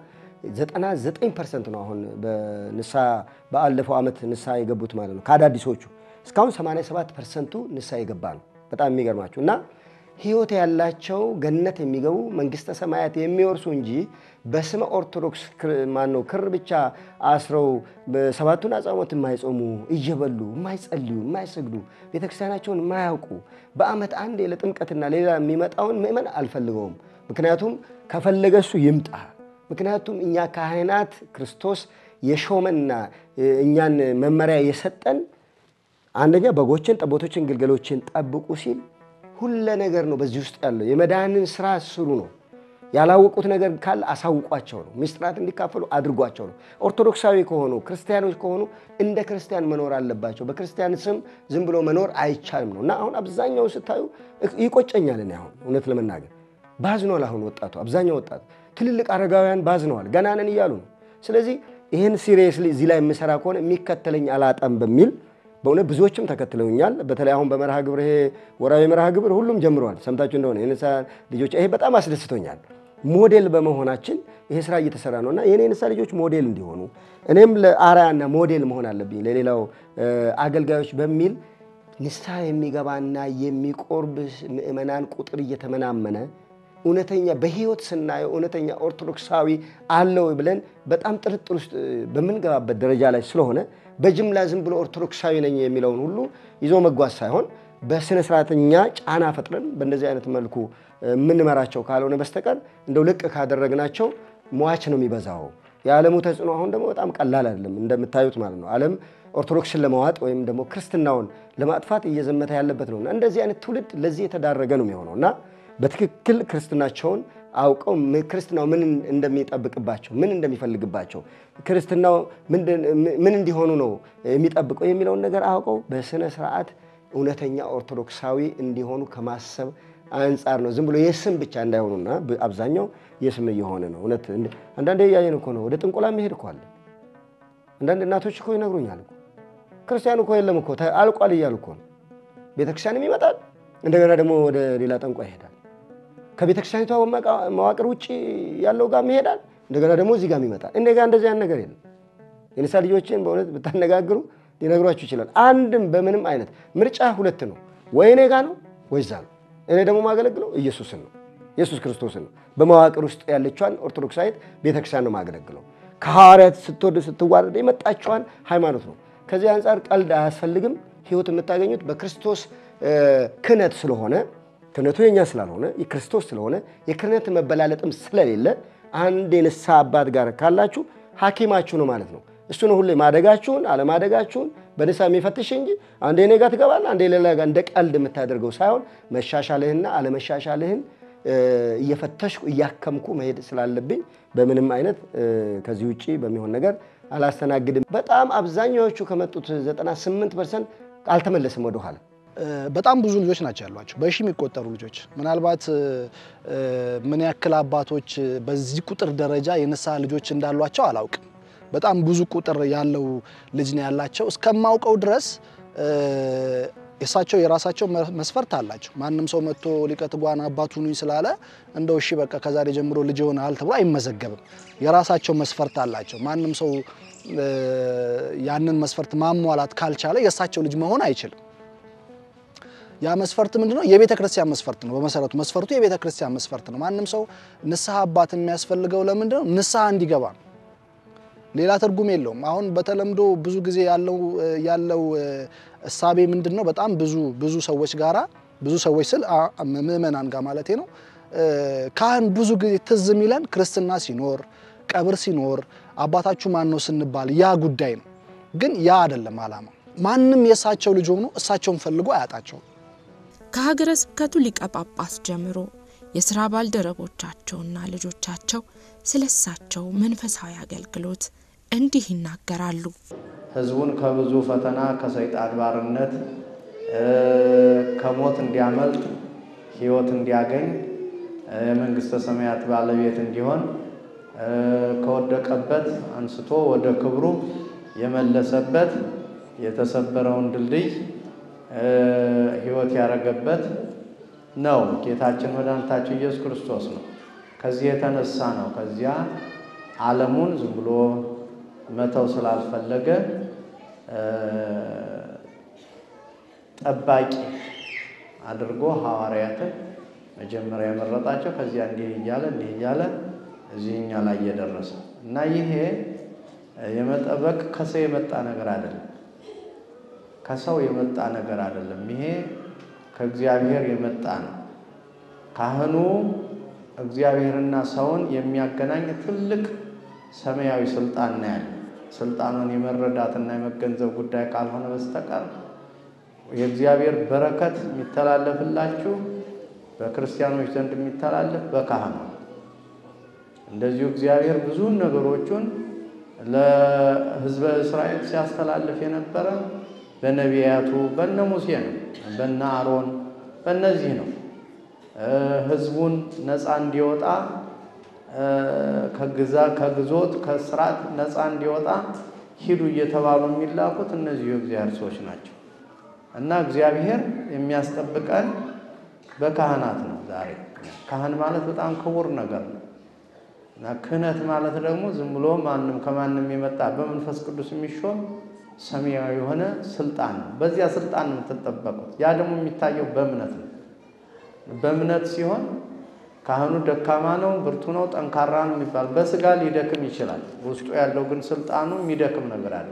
99 ፐርሰንት ነው አሁን በንስሐ በአለፈው ዓመት ንስሐ የገቡት ማለት ነው ከአዳዲሶቹ እስካሁን 87 ፐርሰንቱ ንስሐ የገባ ነው። በጣም የሚገርማችሁ እና ሕይወት ያላቸው ገነት የሚገቡ መንግስተ ሰማያት የሚወርሱ እንጂ በስመ ኦርቶዶክስ ማነው ክር ብቻ አስረው ሰባቱን አጽዋማት የማይጾሙ እየበሉ የማይጸልዩ የማይሰግዱ ቤተክርስቲያናቸውን የማያውቁ በዓመት አንዴ ለጥምቀትና ሌላ የሚመጣውን ምእመን አልፈልገውም። ምክንያቱም ከፈለገ እሱ ይምጣ። ምክንያቱም እኛ ካህናት ክርስቶስ የሾመና እኛን መመሪያ የሰጠን አንደኛ በጎችን፣ ጠቦቶችን፣ ግልገሎችን ጠብቁ ሲል ሁለ ነገር ነው። በዚህ ውስጥ ያለው የመዳንን ስራ ስሩ ነው። ያላወቁት ነገር ካለ አሳውቋቸው ነው። ምስጢራት እንዲካፈሉ አድርጓቸው ነው። ኦርቶዶክሳዊ ከሆኑ ክርስቲያኖች ከሆኑ እንደ ክርስቲያን መኖር አለባቸው። በክርስቲያን ስም ዝም ብሎ መኖር አይቻልም ነው እና አሁን አብዛኛውን ስታዩ ይቆጨኛል። እኔ አሁን እውነት ለመናገር ባዝኗል። አሁን ወጣቱ አብዛኛው ወጣቱ ትልልቅ አረጋውያን ባዝነዋል። ገና ነን እያሉ ነው። ስለዚህ ይህን ሲሪየስሊ እዚህ ላይ የምሰራ ከሆነ የሚከተለኝ አላጣም በሚል በእውነት ብዙዎችም ተከትለውኛል። በተለይ አሁን በመርሃ ግብር ይሄ ወራዊ መርሃ ግብር ሁሉም ጀምረዋል። ሰምታችሁ እንደሆነ የንስሐ ልጆች ይሄ በጣም አስደስቶኛል። ሞዴል በመሆናችን ይሄ ስራ እየተሰራ ነው እና የኔ ንስሐ ልጆች ሞዴል እንዲሆኑ እኔም ለአርአያና ሞዴል መሆን አለብኝ ለሌላው አገልጋዮች በሚል ንስሐ የሚገባና የሚቆርብ ምእመናን ቁጥር እየተመናመነ እውነተኛ በህይወት ስናየው እውነተኛ ኦርቶዶክሳዊ አለው ብለን በጣም ጥርጥር ውስጥ በምንገባበት ደረጃ ላይ ስለሆነ በጅምላ ዝም ብሎ ኦርቶዶክሳዊ ነኝ የሚለውን ሁሉ ይዞ መጓዝ ሳይሆን በስነ ስርዓተኛ ጫና ፈጥረን በእንደዚህ አይነት መልኩ የምንመራቸው ካልሆነ በስተቀር እንደው ልቅ ካደረግናቸው ሟች ነው የሚበዛው። የዓለሙ ተጽዕኖ አሁን ደግሞ በጣም ቀላል አይደለም እንደምታዩት ማለት ነው። ዓለም ኦርቶዶክስን ለመዋጥ ወይም ደግሞ ክርስትናውን ለማጥፋት እየዘመተ ያለበት ነው እና እንደዚህ አይነት ትውልድ ለዚህ የተዳረገ ነው የሚሆነው እና በትክክል ክርስትናቸውን አውቀው ክርስትናው ምን እንደሚጠብቅባቸው ምን እንደሚፈልግባቸው ክርስትናው ምን እንዲሆኑ ነው የሚጠብቀው የሚለውን ነገር አውቀው በስነ ስርዓት እውነተኛ ኦርቶዶክሳዊ እንዲሆኑ ከማሰብ አንጻር ነው። ዝም ብሎ የስም ብቻ እንዳይሆኑና አብዛኛው የስም እየሆነ ነው። እውነት አንዳንዴ እያየን እኮ ነው። ወደ ጥንቆላ መሄድ እኮ አለ። አንዳንድ እናቶች እኮ ይነግሩኛል እኮ ክርስቲያኑ እኮ የለም እኮ አልቋል እያሉ እኮ ነው። ቤተክርስቲያንም ይመጣል፣ እንደገና ደግሞ ወደ ሌላ ጠንቋ ይሄዳል። ከቤተክርስቲያኒቷ መዋቅር ውጭ ያለው ጋር ይሄዳል፣ እንደገና ደግሞ እዚህ ጋር ይመጣል። እንደ ጋር እንደዚህ አይነት ነገር የለም። የንሳ ልጆችን በእውነት ብታነጋግሩ ሊነግሯችሁ ይችላል። አንድም በምንም አይነት ምርጫ ሁለት ነው፣ ወይ እኔ ጋ ነው ወይ እዛ ነው። እኔ ደግሞ ማገለግለው ኢየሱስን ነው፣ ኢየሱስ ክርስቶስን ነው። በመዋቅር ውስጥ ያለችዋን ኦርቶዶክሳዊት ቤተክርስቲያን ነው ማገለግለው። ከሐዋርያት ስትወርድ ስትዋረድ የመጣችዋን ሃይማኖት ነው። ከዚህ አንጻር ቀልድ አያስፈልግም። ህይወት የምታገኙት በክርስቶስ ክህነት ስለሆነ ክህነቱ የኛ ስላልሆነ የክርስቶስ ስለሆነ የክህነት መበላለጥም ስለሌለ አንድ የንስሐ አባት ጋር ካላችሁ ሐኪማችሁ ነው ማለት ነው። እሱ ነው ሁሌ ማደጋችሁን አለማደጋችሁን በንስሐ የሚፈትሽ እንጂ አንዴ እኔ ጋር ትገባለህ አንዴ ሌላ ጋር እንደ ቀልድ የምታደርገው ሳይሆን መሻሻልህና አለመሻሻልህን እየፈተሽኩ እያከምኩ መሄድ ስላለብኝ በምንም አይነት ከዚህ ውጭ በሚሆን ነገር አላስተናግድም። በጣም አብዛኛዎቹ ከመጡት 98 ፐርሰንት አልተመለስም ወደኋላ። በጣም ብዙ ልጆች ናቸው ያሏቸው፣ በሺ የሚቆጠሩ ልጆች። ምናልባት ምን ያክል አባቶች በዚህ ቁጥር ደረጃ የንስሐ ልጆች እንዳሏቸው አላውቅም። በጣም ብዙ ቁጥር ያለው ልጅ ነው ያላቸው። እስከማውቀው ድረስ የእሳቸው የራሳቸው መስፈርት አላቸው። ማንም ሰው መጥቶ ሊቀ ትጉሃን አባቱ ሁኑኝ ስላለ እንደው እሺ በቃ ከዛሬ ጀምሮ ልጅ ይሆናል ተብሎ አይመዘገብም። የራሳቸው መስፈርት አላቸው። ማንም ሰው ያንን መስፈርት ማሟላት ካልቻለ የእሳቸው ልጅ መሆን አይችልም። ያ መስፈርት ምንድነው? የቤተ ክርስቲያን መስፈርት ነው። በመሰረቱ መስፈርቱ የቤተ ክርስቲያን መስፈርት ነው። ማንም ሰው ንስሐ አባት የሚያስፈልገው ለምንድነው? ንስሐ እንዲገባ ነው። ሌላ ትርጉም የለውም። አሁን በተለምዶ ብዙ ጊዜ ያለው ያለው እሳቤ ምንድነው? በጣም ብዙ ብዙ ሰዎች ጋራ ብዙ ሰዎች ስል ምእመናን ጋር ማለቴ ነው። ካህን ብዙ ጊዜ ትዝ የሚለን ክርስትና ሲኖር፣ ቀብር ሲኖር፣ አባታችሁ ማን ነው ስንባል ያ ጉዳይ ነው። ግን ያ አይደለም ዓላማ። ማንም የእሳቸው ልጅ ሆኖ እሳቸውን ፈልጎ አያጣቸውም። ከሀገረ ስብከቱ ሊቀ ጳጳስ ጀምሮ የስራ ባልደረቦቻቸውና ልጆቻቸው ስለ እሳቸው መንፈሳዊ አገልግሎት እንዲህ ይናገራሉ። ሕዝቡን ከብዙ ፈተና ከሰይጣን ባርነት ከሞት እንዲያመልጥ ሕይወት እንዲያገኝ የመንግሥተ ሰማያት ባለቤት እንዲሆን ከወደቀበት አንስቶ ወደ ክብሩ የመለሰበት የተሰበረውን ድልድይ ሕይወት ያደረገበት ነው። ጌታችን መድኃኒታችን ኢየሱስ ክርስቶስ ነው። ከዚህ የተነሳ ነው ከዚያ ዓለሙን ዝም ብሎ መተው ስላልፈለገ ጠባቂ አድርጎ ሐዋርያትን መጀመሪያ የመረጣቸው ከዚያ እንዲህ እያለ እንዲህ እያለ እዚህኛ ላይ እየደረሰ እና ይሄ የመጠበቅ ከሰው የመጣ ነገር አይደለም። ከሰው የመጣ ነገር አይደለም። ይሄ ከእግዚአብሔር የመጣ ነው። ካህኑ እግዚአብሔርና ሰውን የሚያገናኝ ትልቅ ሰማያዊ ስልጣን ነው ያለ። ስልጣኑን የመረዳትና የመገንዘብ ጉዳይ ካልሆነ በስተቀር የእግዚአብሔር በረከት የሚተላለፍላችሁ በክርስቲያኖች ዘንድ የሚተላለፍ በካህኑ እንደዚሁ እግዚአብሔር ብዙ ነገሮቹን ለሕዝበ እስራኤል ሲያስተላልፍ የነበረ በነቢያቱ በነ ሙሴ ነው፣ በነ አሮን በእነዚህ ነው። ሕዝቡን ነፃ እንዲወጣ ከግዛ ከግዞት ከስርዓት ነፃ እንዲወጣ ሂዱ እየተባሉ የሚላኩት እነዚሁ የእግዚአብሔር ሰዎች ናቸው እና እግዚአብሔር የሚያስጠብቀን በካህናት ነው። ዛሬ ካህን ማለት በጣም ክቡር ነገር ነው እና ክህነት ማለት ደግሞ ዝም ብሎ ማንም ከማንም የመጣ በመንፈስ ቅዱስ የሚሾም ሰማያዊ የሆነ ስልጣን ነው። በዚያ ስልጣን ነው የምትጠበቁት። ያ ደግሞ የሚታየው በእምነት ነው። በእምነት ሲሆን ካህኑ ደካማ ነው፣ ብርቱ ነው፣ ጠንካራ ነው የሚባል በስጋ ሊደክም ይችላል። ውስጡ ያለው ግን ስልጣኑ የሚደክም ነገር አለ።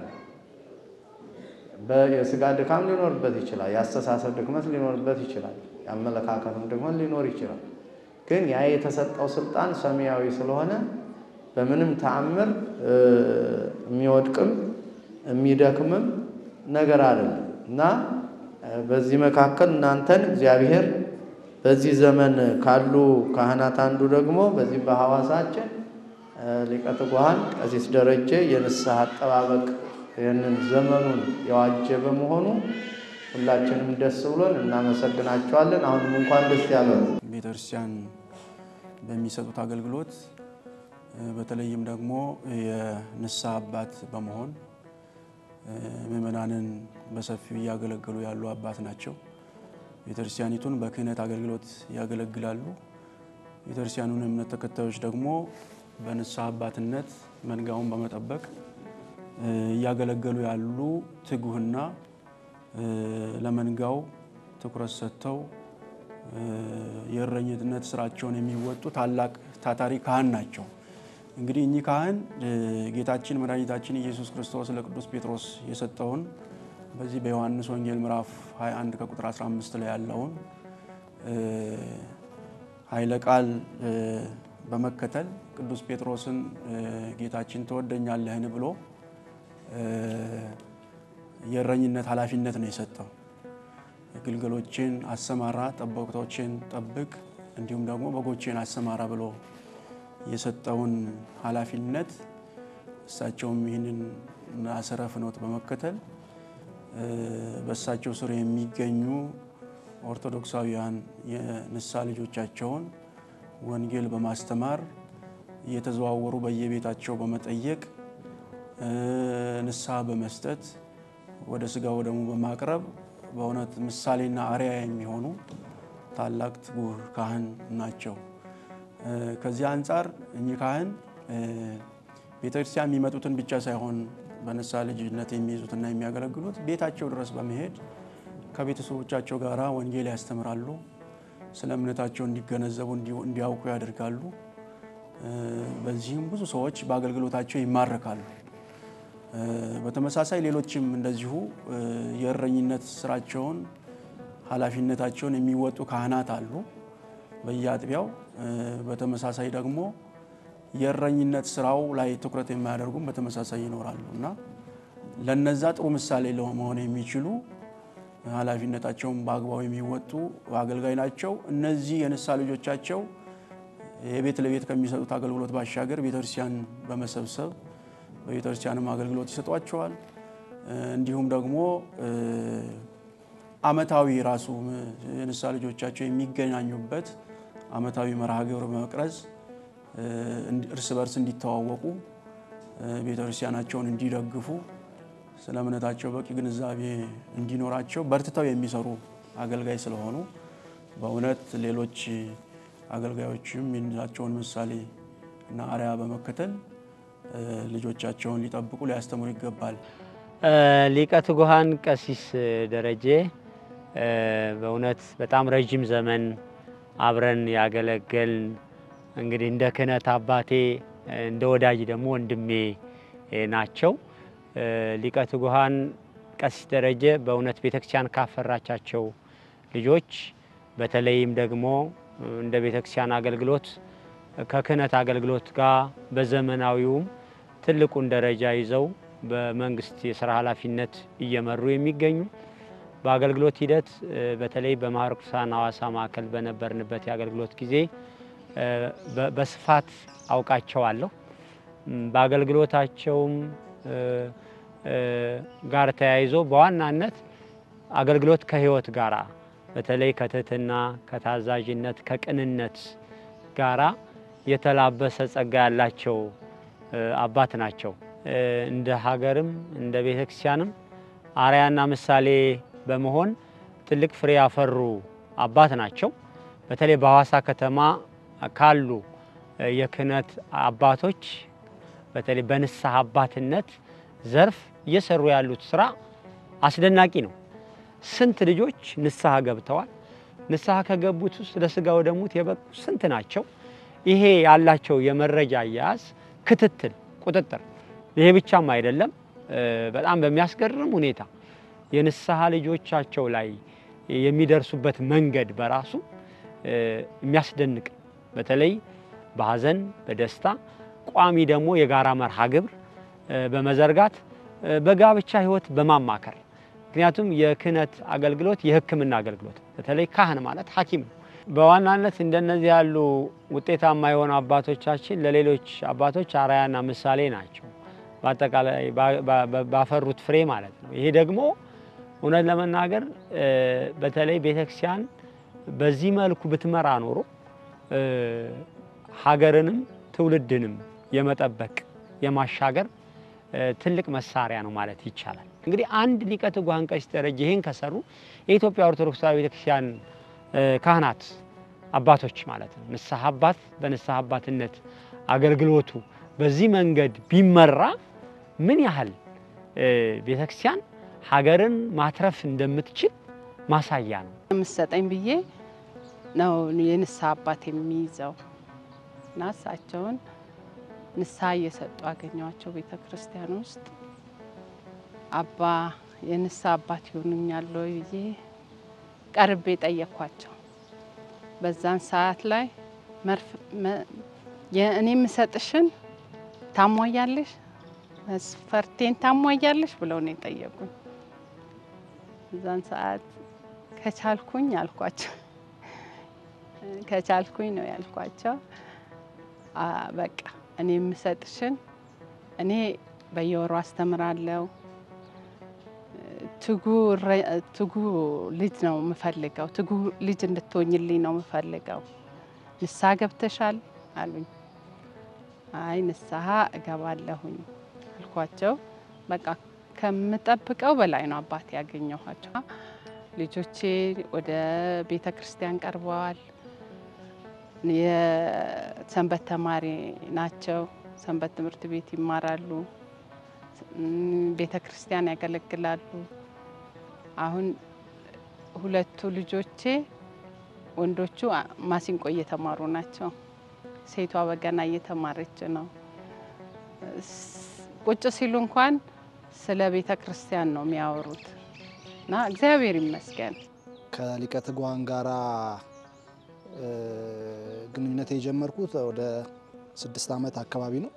የስጋ ድካም ሊኖርበት ይችላል። የአስተሳሰብ ድክመት ሊኖርበት ይችላል። የአመለካከትም ድክመት ሊኖር ይችላል። ግን ያ የተሰጠው ስልጣን ሰማያዊ ስለሆነ በምንም ተአምር የሚወድቅም የሚደክምም ነገር አይደለም እና በዚህ መካከል እናንተን እግዚአብሔር በዚህ ዘመን ካሉ ካህናት አንዱ ደግሞ በዚህ በሐዋሳችን ሊቀ ትጉሃን ቀሲስ ደረጀ የንስሐ አጠባበቅ ይህንን ዘመኑን የዋጀ በመሆኑ ሁላችንም ደስ ብሎን እናመሰግናቸዋለን። አሁንም እንኳን ደስ ያለው። ቤተክርስቲያን በሚሰጡት አገልግሎት በተለይም ደግሞ የንስሐ አባት በመሆን ምእመናንን በሰፊው እያገለገሉ ያሉ አባት ናቸው። ቤተክርስቲያኒቱን በክህነት አገልግሎት ያገለግላሉ። ቤተክርስቲያኑን እምነት ተከታዮች ደግሞ በንስሐ አባትነት መንጋውን በመጠበቅ እያገለገሉ ያሉ ትጉህና ለመንጋው ትኩረት ሰጥተው የእረኝነት ስራቸውን የሚወጡ ታላቅ ታታሪ ካህን ናቸው። እንግዲህ እኚህ ካህን ጌታችን መድኃኒታችን ኢየሱስ ክርስቶስ ለቅዱስ ጴጥሮስ የሰጠውን በዚህ በዮሐንስ ወንጌል ምዕራፍ 21 ከቁጥር 15 ላይ ያለውን ኃይለ ቃል በመከተል ቅዱስ ጴጥሮስን ጌታችን ትወደኛለህን ብሎ የእረኝነት ኃላፊነት ነው የሰጠው። ግልገሎችን አሰማራ፣ ጠቦቶችን ጠብቅ፣ እንዲሁም ደግሞ በጎችን አሰማራ ብሎ የሰጠውን ኃላፊነት እሳቸውም ይህንን አሰረ ፍኖት በመከተል በእሳቸው ስር የሚገኙ ኦርቶዶክሳውያን የንስሐ ልጆቻቸውን ወንጌል በማስተማር እየተዘዋወሩ በየቤታቸው በመጠየቅ ንስሐ በመስጠት ወደ ስጋ ወደሙ በማቅረብ በእውነት ምሳሌና አርያ የሚሆኑ ታላቅ ትጉህ ካህን ናቸው። ከዚህ አንጻር እኚህ ካህን ቤተክርስቲያን የሚመጡትን ብቻ ሳይሆን በንስሐ ልጅነት የሚይዙትና የሚያገለግሉት ቤታቸው ድረስ በመሄድ ከቤተሰቦቻቸው ጋር ወንጌል ያስተምራሉ። ስለ እምነታቸው እንዲገነዘቡ እንዲያውቁ ያደርጋሉ። በዚህም ብዙ ሰዎች በአገልግሎታቸው ይማረካሉ። በተመሳሳይ ሌሎችም እንደዚሁ የእረኝነት ስራቸውን ኃላፊነታቸውን የሚወጡ ካህናት አሉ በየአጥቢያው። በተመሳሳይ ደግሞ የእረኝነት ስራው ላይ ትኩረት የማያደርጉም በተመሳሳይ ይኖራሉ እና ለነዛ ጥሩ ምሳሌ ለመሆን የሚችሉ ኃላፊነታቸውን በአግባቡ የሚወጡ አገልጋይ ናቸው። እነዚህ የንስሐ ልጆቻቸው የቤት ለቤት ከሚሰጡት አገልግሎት ባሻገር ቤተክርስቲያን በመሰብሰብ በቤተክርስቲያንም አገልግሎት ይሰጧቸዋል። እንዲሁም ደግሞ አመታዊ ራሱ የንስሐ ልጆቻቸው የሚገናኙበት አመታዊ መርሃ ግብር በመቅረጽ እርስ በርስ እንዲተዋወቁ ቤተክርስቲያናቸውን እንዲደግፉ ስለ እምነታቸው በቂ ግንዛቤ እንዲኖራቸው በርትተው የሚሰሩ አገልጋይ ስለሆኑ በእውነት ሌሎች አገልጋዮችም የእሳቸውን ምሳሌ እና አርያ በመከተል ልጆቻቸውን ሊጠብቁ ሊያስተምሩ ይገባል። ሊቀ ትጉሃን ቀሲስ ደረጀ በእውነት በጣም ረዥም ዘመን አብረን ያገለገልን እንግዲህ እንደ ክህነት አባቴ እንደ ወዳጅ ደግሞ ወንድሜ ናቸው። ሊቀ ትጉሃን ቀሲስ ደረጀ በእውነት ቤተክርስቲያን ካፈራቻቸው ልጆች በተለይም ደግሞ እንደ ቤተክርስቲያን አገልግሎት ከክህነት አገልግሎት ጋር በዘመናዊውም ትልቁን ደረጃ ይዘው በመንግስት የስራ ኃላፊነት እየመሩ የሚገኙ በአገልግሎት ሂደት በተለይ በማኅበረ ቅዱሳን ሐዋሳ ማዕከል በነበርንበት የአገልግሎት ጊዜ በስፋት አውቃቸዋለሁ። በአገልግሎታቸውም ጋር ተያይዞ በዋናነት አገልግሎት ከህይወት ጋራ በተለይ ከትህትና፣ ከታዛዥነት፣ ከቅንነት ጋራ የተላበሰ ጸጋ ያላቸው አባት ናቸው። እንደ ሀገርም እንደ ቤተክርስቲያንም አርያና ምሳሌ በመሆን ትልቅ ፍሬ ያፈሩ አባት ናቸው። በተለይ በሐዋሳ ከተማ ካሉ የክህነት አባቶች በተለይ በንስሐ አባትነት ዘርፍ እየሰሩ ያሉት ስራ አስደናቂ ነው። ስንት ልጆች ንስሐ ገብተዋል። ንስሐ ከገቡት ውስጥ ለስጋው ደሙት የበቁ ስንት ናቸው? ይሄ ያላቸው የመረጃ አያያዝ፣ ክትትል፣ ቁጥጥር ይሄ ብቻም አይደለም። በጣም በሚያስገርም ሁኔታ የንስሐ ልጆቻቸው ላይ የሚደርሱበት መንገድ በራሱ የሚያስደንቅ በተለይ በሐዘን በደስታ ቋሚ ደግሞ የጋራ መርሃ ግብር በመዘርጋት በጋብቻ ሕይወት በማማከር ምክንያቱም የክህነት አገልግሎት የሕክምና አገልግሎት በተለይ ካህን ማለት ሐኪም ነው። በዋናነት እንደነዚህ ያሉ ውጤታማ የሆኑ አባቶቻችን ለሌሎች አባቶች አርአያና ምሳሌ ናቸው። በአጠቃላይ ባፈሩት ፍሬ ማለት ነው። ይሄ ደግሞ እውነት ለመናገር በተለይ ቤተክርስቲያን በዚህ መልኩ ብትመራ ኖሮ ሀገርንም ትውልድንም የመጠበቅ የማሻገር ትልቅ መሳሪያ ነው ማለት ይቻላል። እንግዲህ አንድ ሊቀ ትጉሃን ቀሲስ ደረጀ ይህን ከሰሩ የኢትዮጵያ ኦርቶዶክስ ተዋሕዶ ቤተክርስቲያን ካህናት አባቶች ማለት ነው ንስሐ አባት በንስሐ አባትነት አገልግሎቱ በዚህ መንገድ ቢመራ ምን ያህል ቤተክርስቲያን ሀገርን ማትረፍ እንደምትችል ማሳያ ነው። የምሰጠኝ ብዬ ነው የንስሐ አባት የሚይዘው እና እሳቸውን ንስሐ እየሰጡ አገኘዋቸው ቤተ ክርስቲያን ውስጥ አባ የንስሐ አባት ይሆኑኛል ወይ ብዬ ቀርቤ ጠየኳቸው። በዛን ሰዓት ላይ እኔ የምሰጥሽን ታሟያለሽ፣ መስፈርቴን ታሟያለሽ ብለው ነው የጠየቁኝ። በዛን ሰዓት ከቻልኩኝ አልኳቸው ከቻልኩኝ ነው ያልኳቸው። በቃ እኔ የምሰጥሽን እኔ በየወሩ አስተምራለሁ። ትጉ ልጅ ነው የምፈልገው። ትጉ ልጅ እንድትሆኝልኝ ነው የምፈልገው። ንስሐ ገብተሻል አሉኝ። አይ ንስሐ እገባለሁኝ አልኳቸው። በቃ ከምጠብቀው በላይ ነው አባቴ ያገኘኋቸው። ልጆቼ ወደ ቤተ ክርስቲያን ቀርበዋል። የሰንበት ተማሪ ናቸው። ሰንበት ትምህርት ቤት ይማራሉ። ቤተ ክርስቲያን ያገለግላሉ። አሁን ሁለቱ ልጆቼ ወንዶቹ ማሲንቆ እየተማሩ ናቸው። ሴቷ በገና እየተማረች ነው። ቁጭ ሲሉ እንኳን ስለ ቤተ ክርስቲያን ነው የሚያወሩት እና እግዚአብሔር ይመስገን ከሊቀ ትጉሃን ጋራ ግንኙነት የጀመርኩት ወደ ስድስት ዓመት አካባቢ ነው።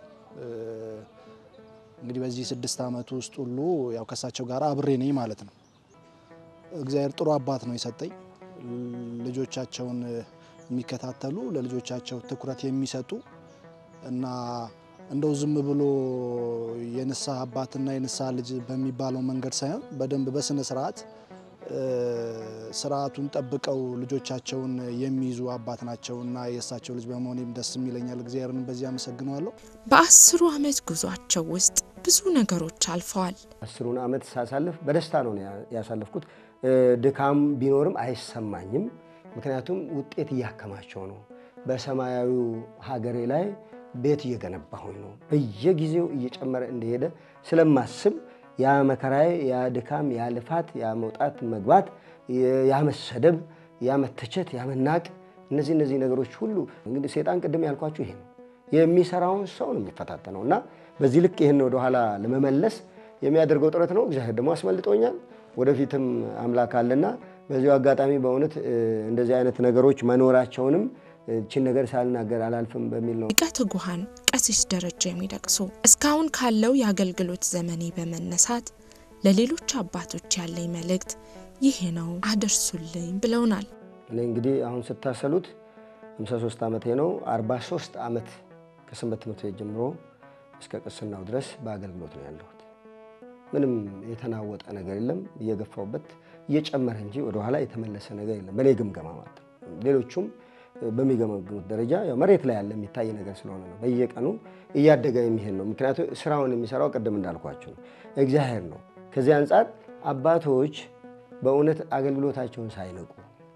እንግዲህ በዚህ ስድስት ዓመት ውስጥ ሁሉ ያው ከእሳቸው ጋር አብሬ ነኝ ማለት ነው። እግዚአብሔር ጥሩ አባት ነው የሰጠኝ። ልጆቻቸውን የሚከታተሉ ለልጆቻቸው ትኩረት የሚሰጡ እና እንደው ዝም ብሎ የንስሐ አባትና የንስሐ ልጅ በሚባለው መንገድ ሳይሆን በደንብ በስነ ስርዓት ስርዓቱን ጠብቀው ልጆቻቸውን የሚይዙ አባት ናቸው እና የእሳቸው ልጅ በመሆኔም ደስ የሚለኛል። እግዚአብሔርን በዚህ አመሰግነዋለሁ። በአስሩ ዓመት ጉዟቸው ውስጥ ብዙ ነገሮች አልፈዋል። አስሩን ዓመት ሳሳልፍ በደስታ ነው ያሳለፍኩት። ድካም ቢኖርም አይሰማኝም። ምክንያቱም ውጤት እያከማቸው ነው። በሰማያዊው ሀገሬ ላይ ቤት እየገነባሁኝ ነው። በየጊዜው እየጨመረ እንደሄደ ስለማስብ ያ መከራዬ፣ ያ ድካም፣ ያ ልፋት፣ ያ መውጣት መግባት፣ ያ መሰደብ፣ ያ መተቸት፣ ያ መናቅ፣ እነዚህ እነዚህ ነገሮች ሁሉ እንግዲህ ሴጣን ቅድም ያልኳችሁ ይሄ ነው የሚሰራውን ሰው ነው የሚፈታተነው እና በዚህ ልክ ይህን ወደኋላ ለመመለስ የሚያደርገው ጥረት ነው። እግዚአብሔር ደግሞ አስመልጦኛል። ወደፊትም አምላክ አለና በዚሁ አጋጣሚ በእውነት እንደዚህ አይነት ነገሮች መኖራቸውንም እችን ነገር ሳልናገር አላልፍም በሚል ነው። ሊቀ ትጉሃን ቀሲስ ደረጀ የሚደቅሱ እስካሁን ካለው የአገልግሎት ዘመኔ በመነሳት ለሌሎች አባቶች ያለኝ መልእክት ይሄ ነው አደርሱልኝ ብለውናል። እኔ እንግዲህ አሁን ስታሰሉት 53 ዓመቴ ነው። 43 ዓመት ከሰንበት ትምህርት ቤት ጀምሮ እስከ ቅስናው ድረስ በአገልግሎት ነው ያለሁት። ምንም የተናወጠ ነገር የለም። እየገፋውበት እየጨመረ እንጂ ወደኋላ የተመለሰ ነገር የለም፣ በእኔ ግምገማ ማለት ነው። ሌሎቹም በሚገመግሙት ደረጃ ያው መሬት ላይ ያለ የሚታይ ነገር ስለሆነ ነው። በየቀኑ እያደገ የሚሄድ ነው። ምክንያቱም ስራውን የሚሰራው ቅድም እንዳልኳቸው ነው እግዚአብሔር ነው። ከዚህ አንጻር አባቶች በእውነት አገልግሎታቸውን ሳይንቁ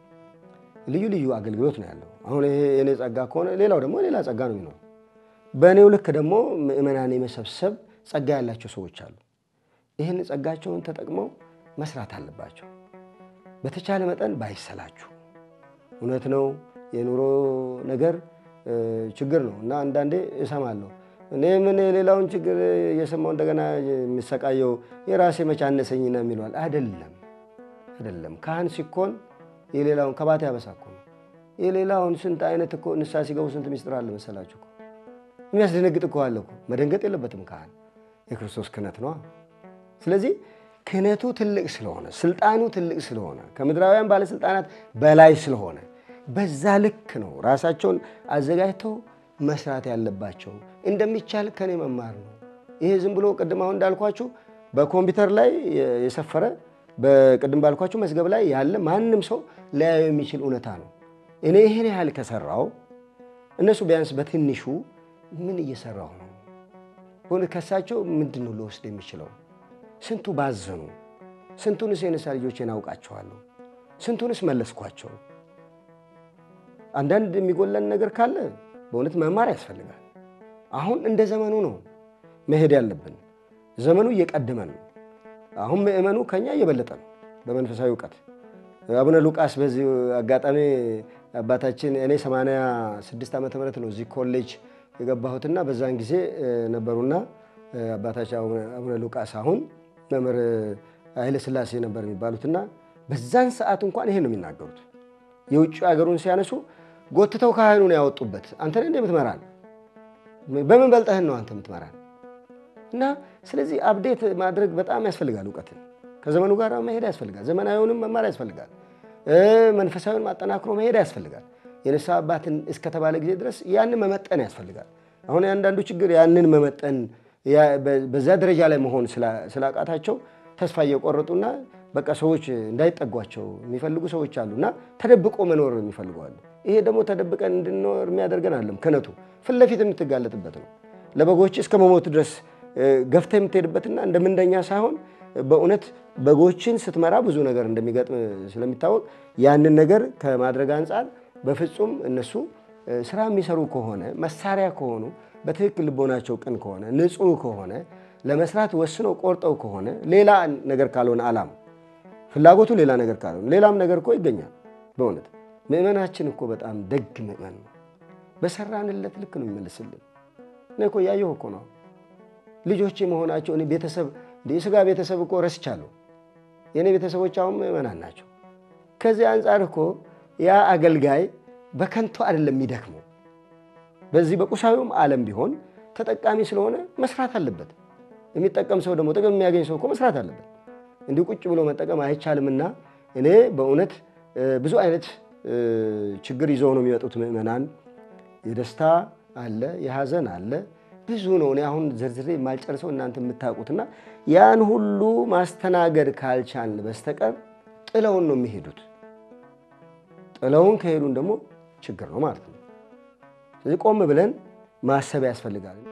ልዩ ልዩ አገልግሎት ነው ያለው። አሁን ይሄ የኔ ጸጋ ከሆነ ሌላው ደግሞ ሌላ ጸጋ ነው የሚኖረው። በእኔው ልክ ደግሞ ምእመናን የመሰብሰብ ጸጋ ያላቸው ሰዎች አሉ። ይህን ጸጋቸውን ተጠቅመው መስራት አለባቸው። በተቻለ መጠን ባይሰላችሁ። እውነት ነው የኑሮ ነገር ችግር ነው እና አንዳንዴ እሰማለሁ እኔ ምን የሌላውን ችግር እየሰማው እንደገና የሚሰቃየው የራሴ መቼ አነሰኝ ነው የሚለዋል። አይደለም አይደለም። ካህን ሲኮን የሌላውን ከባት ያበሳ እኮ ነው። የሌላውን ስንት አይነት እኮ ንስሐ ሲገቡ ስንት ሚስጥር አለ መሰላችሁ እኮ የሚያስደነግጥ እኮ አለ እኮ። መደንገጥ የለበትም ካህን የክርስቶስ ክህነት ነዋ። ስለዚህ ክህነቱ ትልቅ ስለሆነ ስልጣኑ ትልቅ ስለሆነ ከምድራውያን ባለስልጣናት በላይ ስለሆነ በዛ ልክ ነው ራሳቸውን አዘጋጅተው መስራት ያለባቸው። እንደሚቻል ከኔ መማር ነው። ይሄ ዝም ብሎ ቅድም አሁን እንዳልኳችሁ በኮምፒውተር ላይ የሰፈረ በቅድም ባልኳችሁ መዝገብ ላይ ያለ ማንም ሰው ሊያየው የሚችል እውነታ ነው። እኔ ይህን ያህል ከሰራው እነሱ ቢያንስ በትንሹ ምን እየሰራሁ ነው? ሆነ ከሳቸው ምንድን ነው ልወስድ የሚችለው? ስንቱ ባዘኑ፣ ስንቱንስ የነሳ ልጆቼን አውቃቸዋለሁ፣ ስንቱንስ መለስኳቸው። አንዳንድ የሚጎለን ነገር ካለ በእውነት መማር ያስፈልጋል። አሁን እንደ ዘመኑ ነው መሄድ ያለብን። ዘመኑ እየቀደመ ነው። አሁን ምእመኑ ከኛ እየበለጠ ነው በመንፈሳዊ እውቀት። አቡነ ሉቃስ በዚህ አጋጣሚ አባታችን እኔ 86 ዓመተ ምህረት ነው እዚህ ኮሌጅ የገባሁትና በዛን ጊዜ ነበሩና አባታችን አቡነ ሉቃስ አሁን መምህር ኃይለ ሥላሴ ነበር የሚባሉትና በዛን ሰዓት እንኳን ይሄን ነው የሚናገሩት። የውጭ ሀገሩን ሲያነሱ ጎትተው ካህኑን ያወጡበት አንተ ነህ የምትመራን፣ በምን በልጠህን ነው አንተ የምትመራን? እና ስለዚህ አብዴት ማድረግ በጣም ያስፈልጋል። እውቀትን ከዘመኑ ጋር መሄድ ያስፈልጋል። ዘመናዊውንም መማር ያስፈልጋል። መንፈሳዊን ማጠናክሮ መሄድ ያስፈልጋል። የንስሐ አባትን እስከተባለ ጊዜ ድረስ ያንን መመጠን ያስፈልጋል። አሁን የአንዳንዱ ችግር ያንን መመጠን በዛ ደረጃ ላይ መሆን ስላቃታቸው ተስፋ እየቆረጡና በቃ ሰዎች እንዳይጠጓቸው የሚፈልጉ ሰዎች አሉ እና ተደብቆ መኖር የሚፈልጉ አሉ። ይሄ ደግሞ ተደብቀን እንድንኖር የሚያደርገን አለም ክህነቱ ፊት ለፊት የምትጋለጥበት ነው። ለበጎች እስከ መሞት ድረስ ገፍተ የምትሄድበትና እንደ ምንደኛ ሳይሆን በእውነት በጎችን ስትመራ ብዙ ነገር እንደሚገጥም ስለሚታወቅ ያንን ነገር ከማድረግ አንጻር በፍጹም እነሱ ስራ የሚሰሩ ከሆነ መሳሪያ ከሆኑ በትክክል ልቦናቸው ቅን ከሆነ ንጹሕ ከሆነ ለመስራት ወስነው ቆርጠው ከሆነ ሌላ ነገር ካልሆነ አላማ ፍላጎቱ ሌላ ነገር ካልሆነ ሌላም ነገር እኮ ይገኛል። በእውነት ምእመናችን እኮ በጣም ደግ ምእመን ነው። በሰራንለት ልክ ነው የሚመልስልን። እኔ እኮ እያየሁ እኮ ነው ልጆቼ መሆናቸው እኔ ቤተሰብ የስጋ ቤተሰብ እኮ ረስቻለሁ። የእኔ ቤተሰቦች አሁን ምእመናን ናቸው። ከዚህ አንጻር እኮ ያ አገልጋይ በከንቱ አይደለም የሚደክመው። በዚህ በቁሳዊውም ዓለም ቢሆን ተጠቃሚ ስለሆነ መስራት አለበት። የሚጠቀም ሰው ደግሞ ጥቅም የሚያገኝ ሰው እኮ መስራት አለበት። እንዲሁ ቁጭ ብሎ መጠቀም አይቻልምና እኔ በእውነት ብዙ አይነት ችግር ይዘው ነው የሚመጡት ምእመናን። የደስታ አለ፣ የሐዘን አለ ብዙ ነው። እኔ አሁን ዝርዝሬ የማልጨርሰው እናንተ የምታውቁትና ያን ሁሉ ማስተናገድ ካልቻልን በስተቀር ጥለውን ነው የሚሄዱት። ጥለውን ከሄዱን ደግሞ ችግር ነው ማለት ነው። ስለዚህ ቆም ብለን ማሰብ ያስፈልጋል።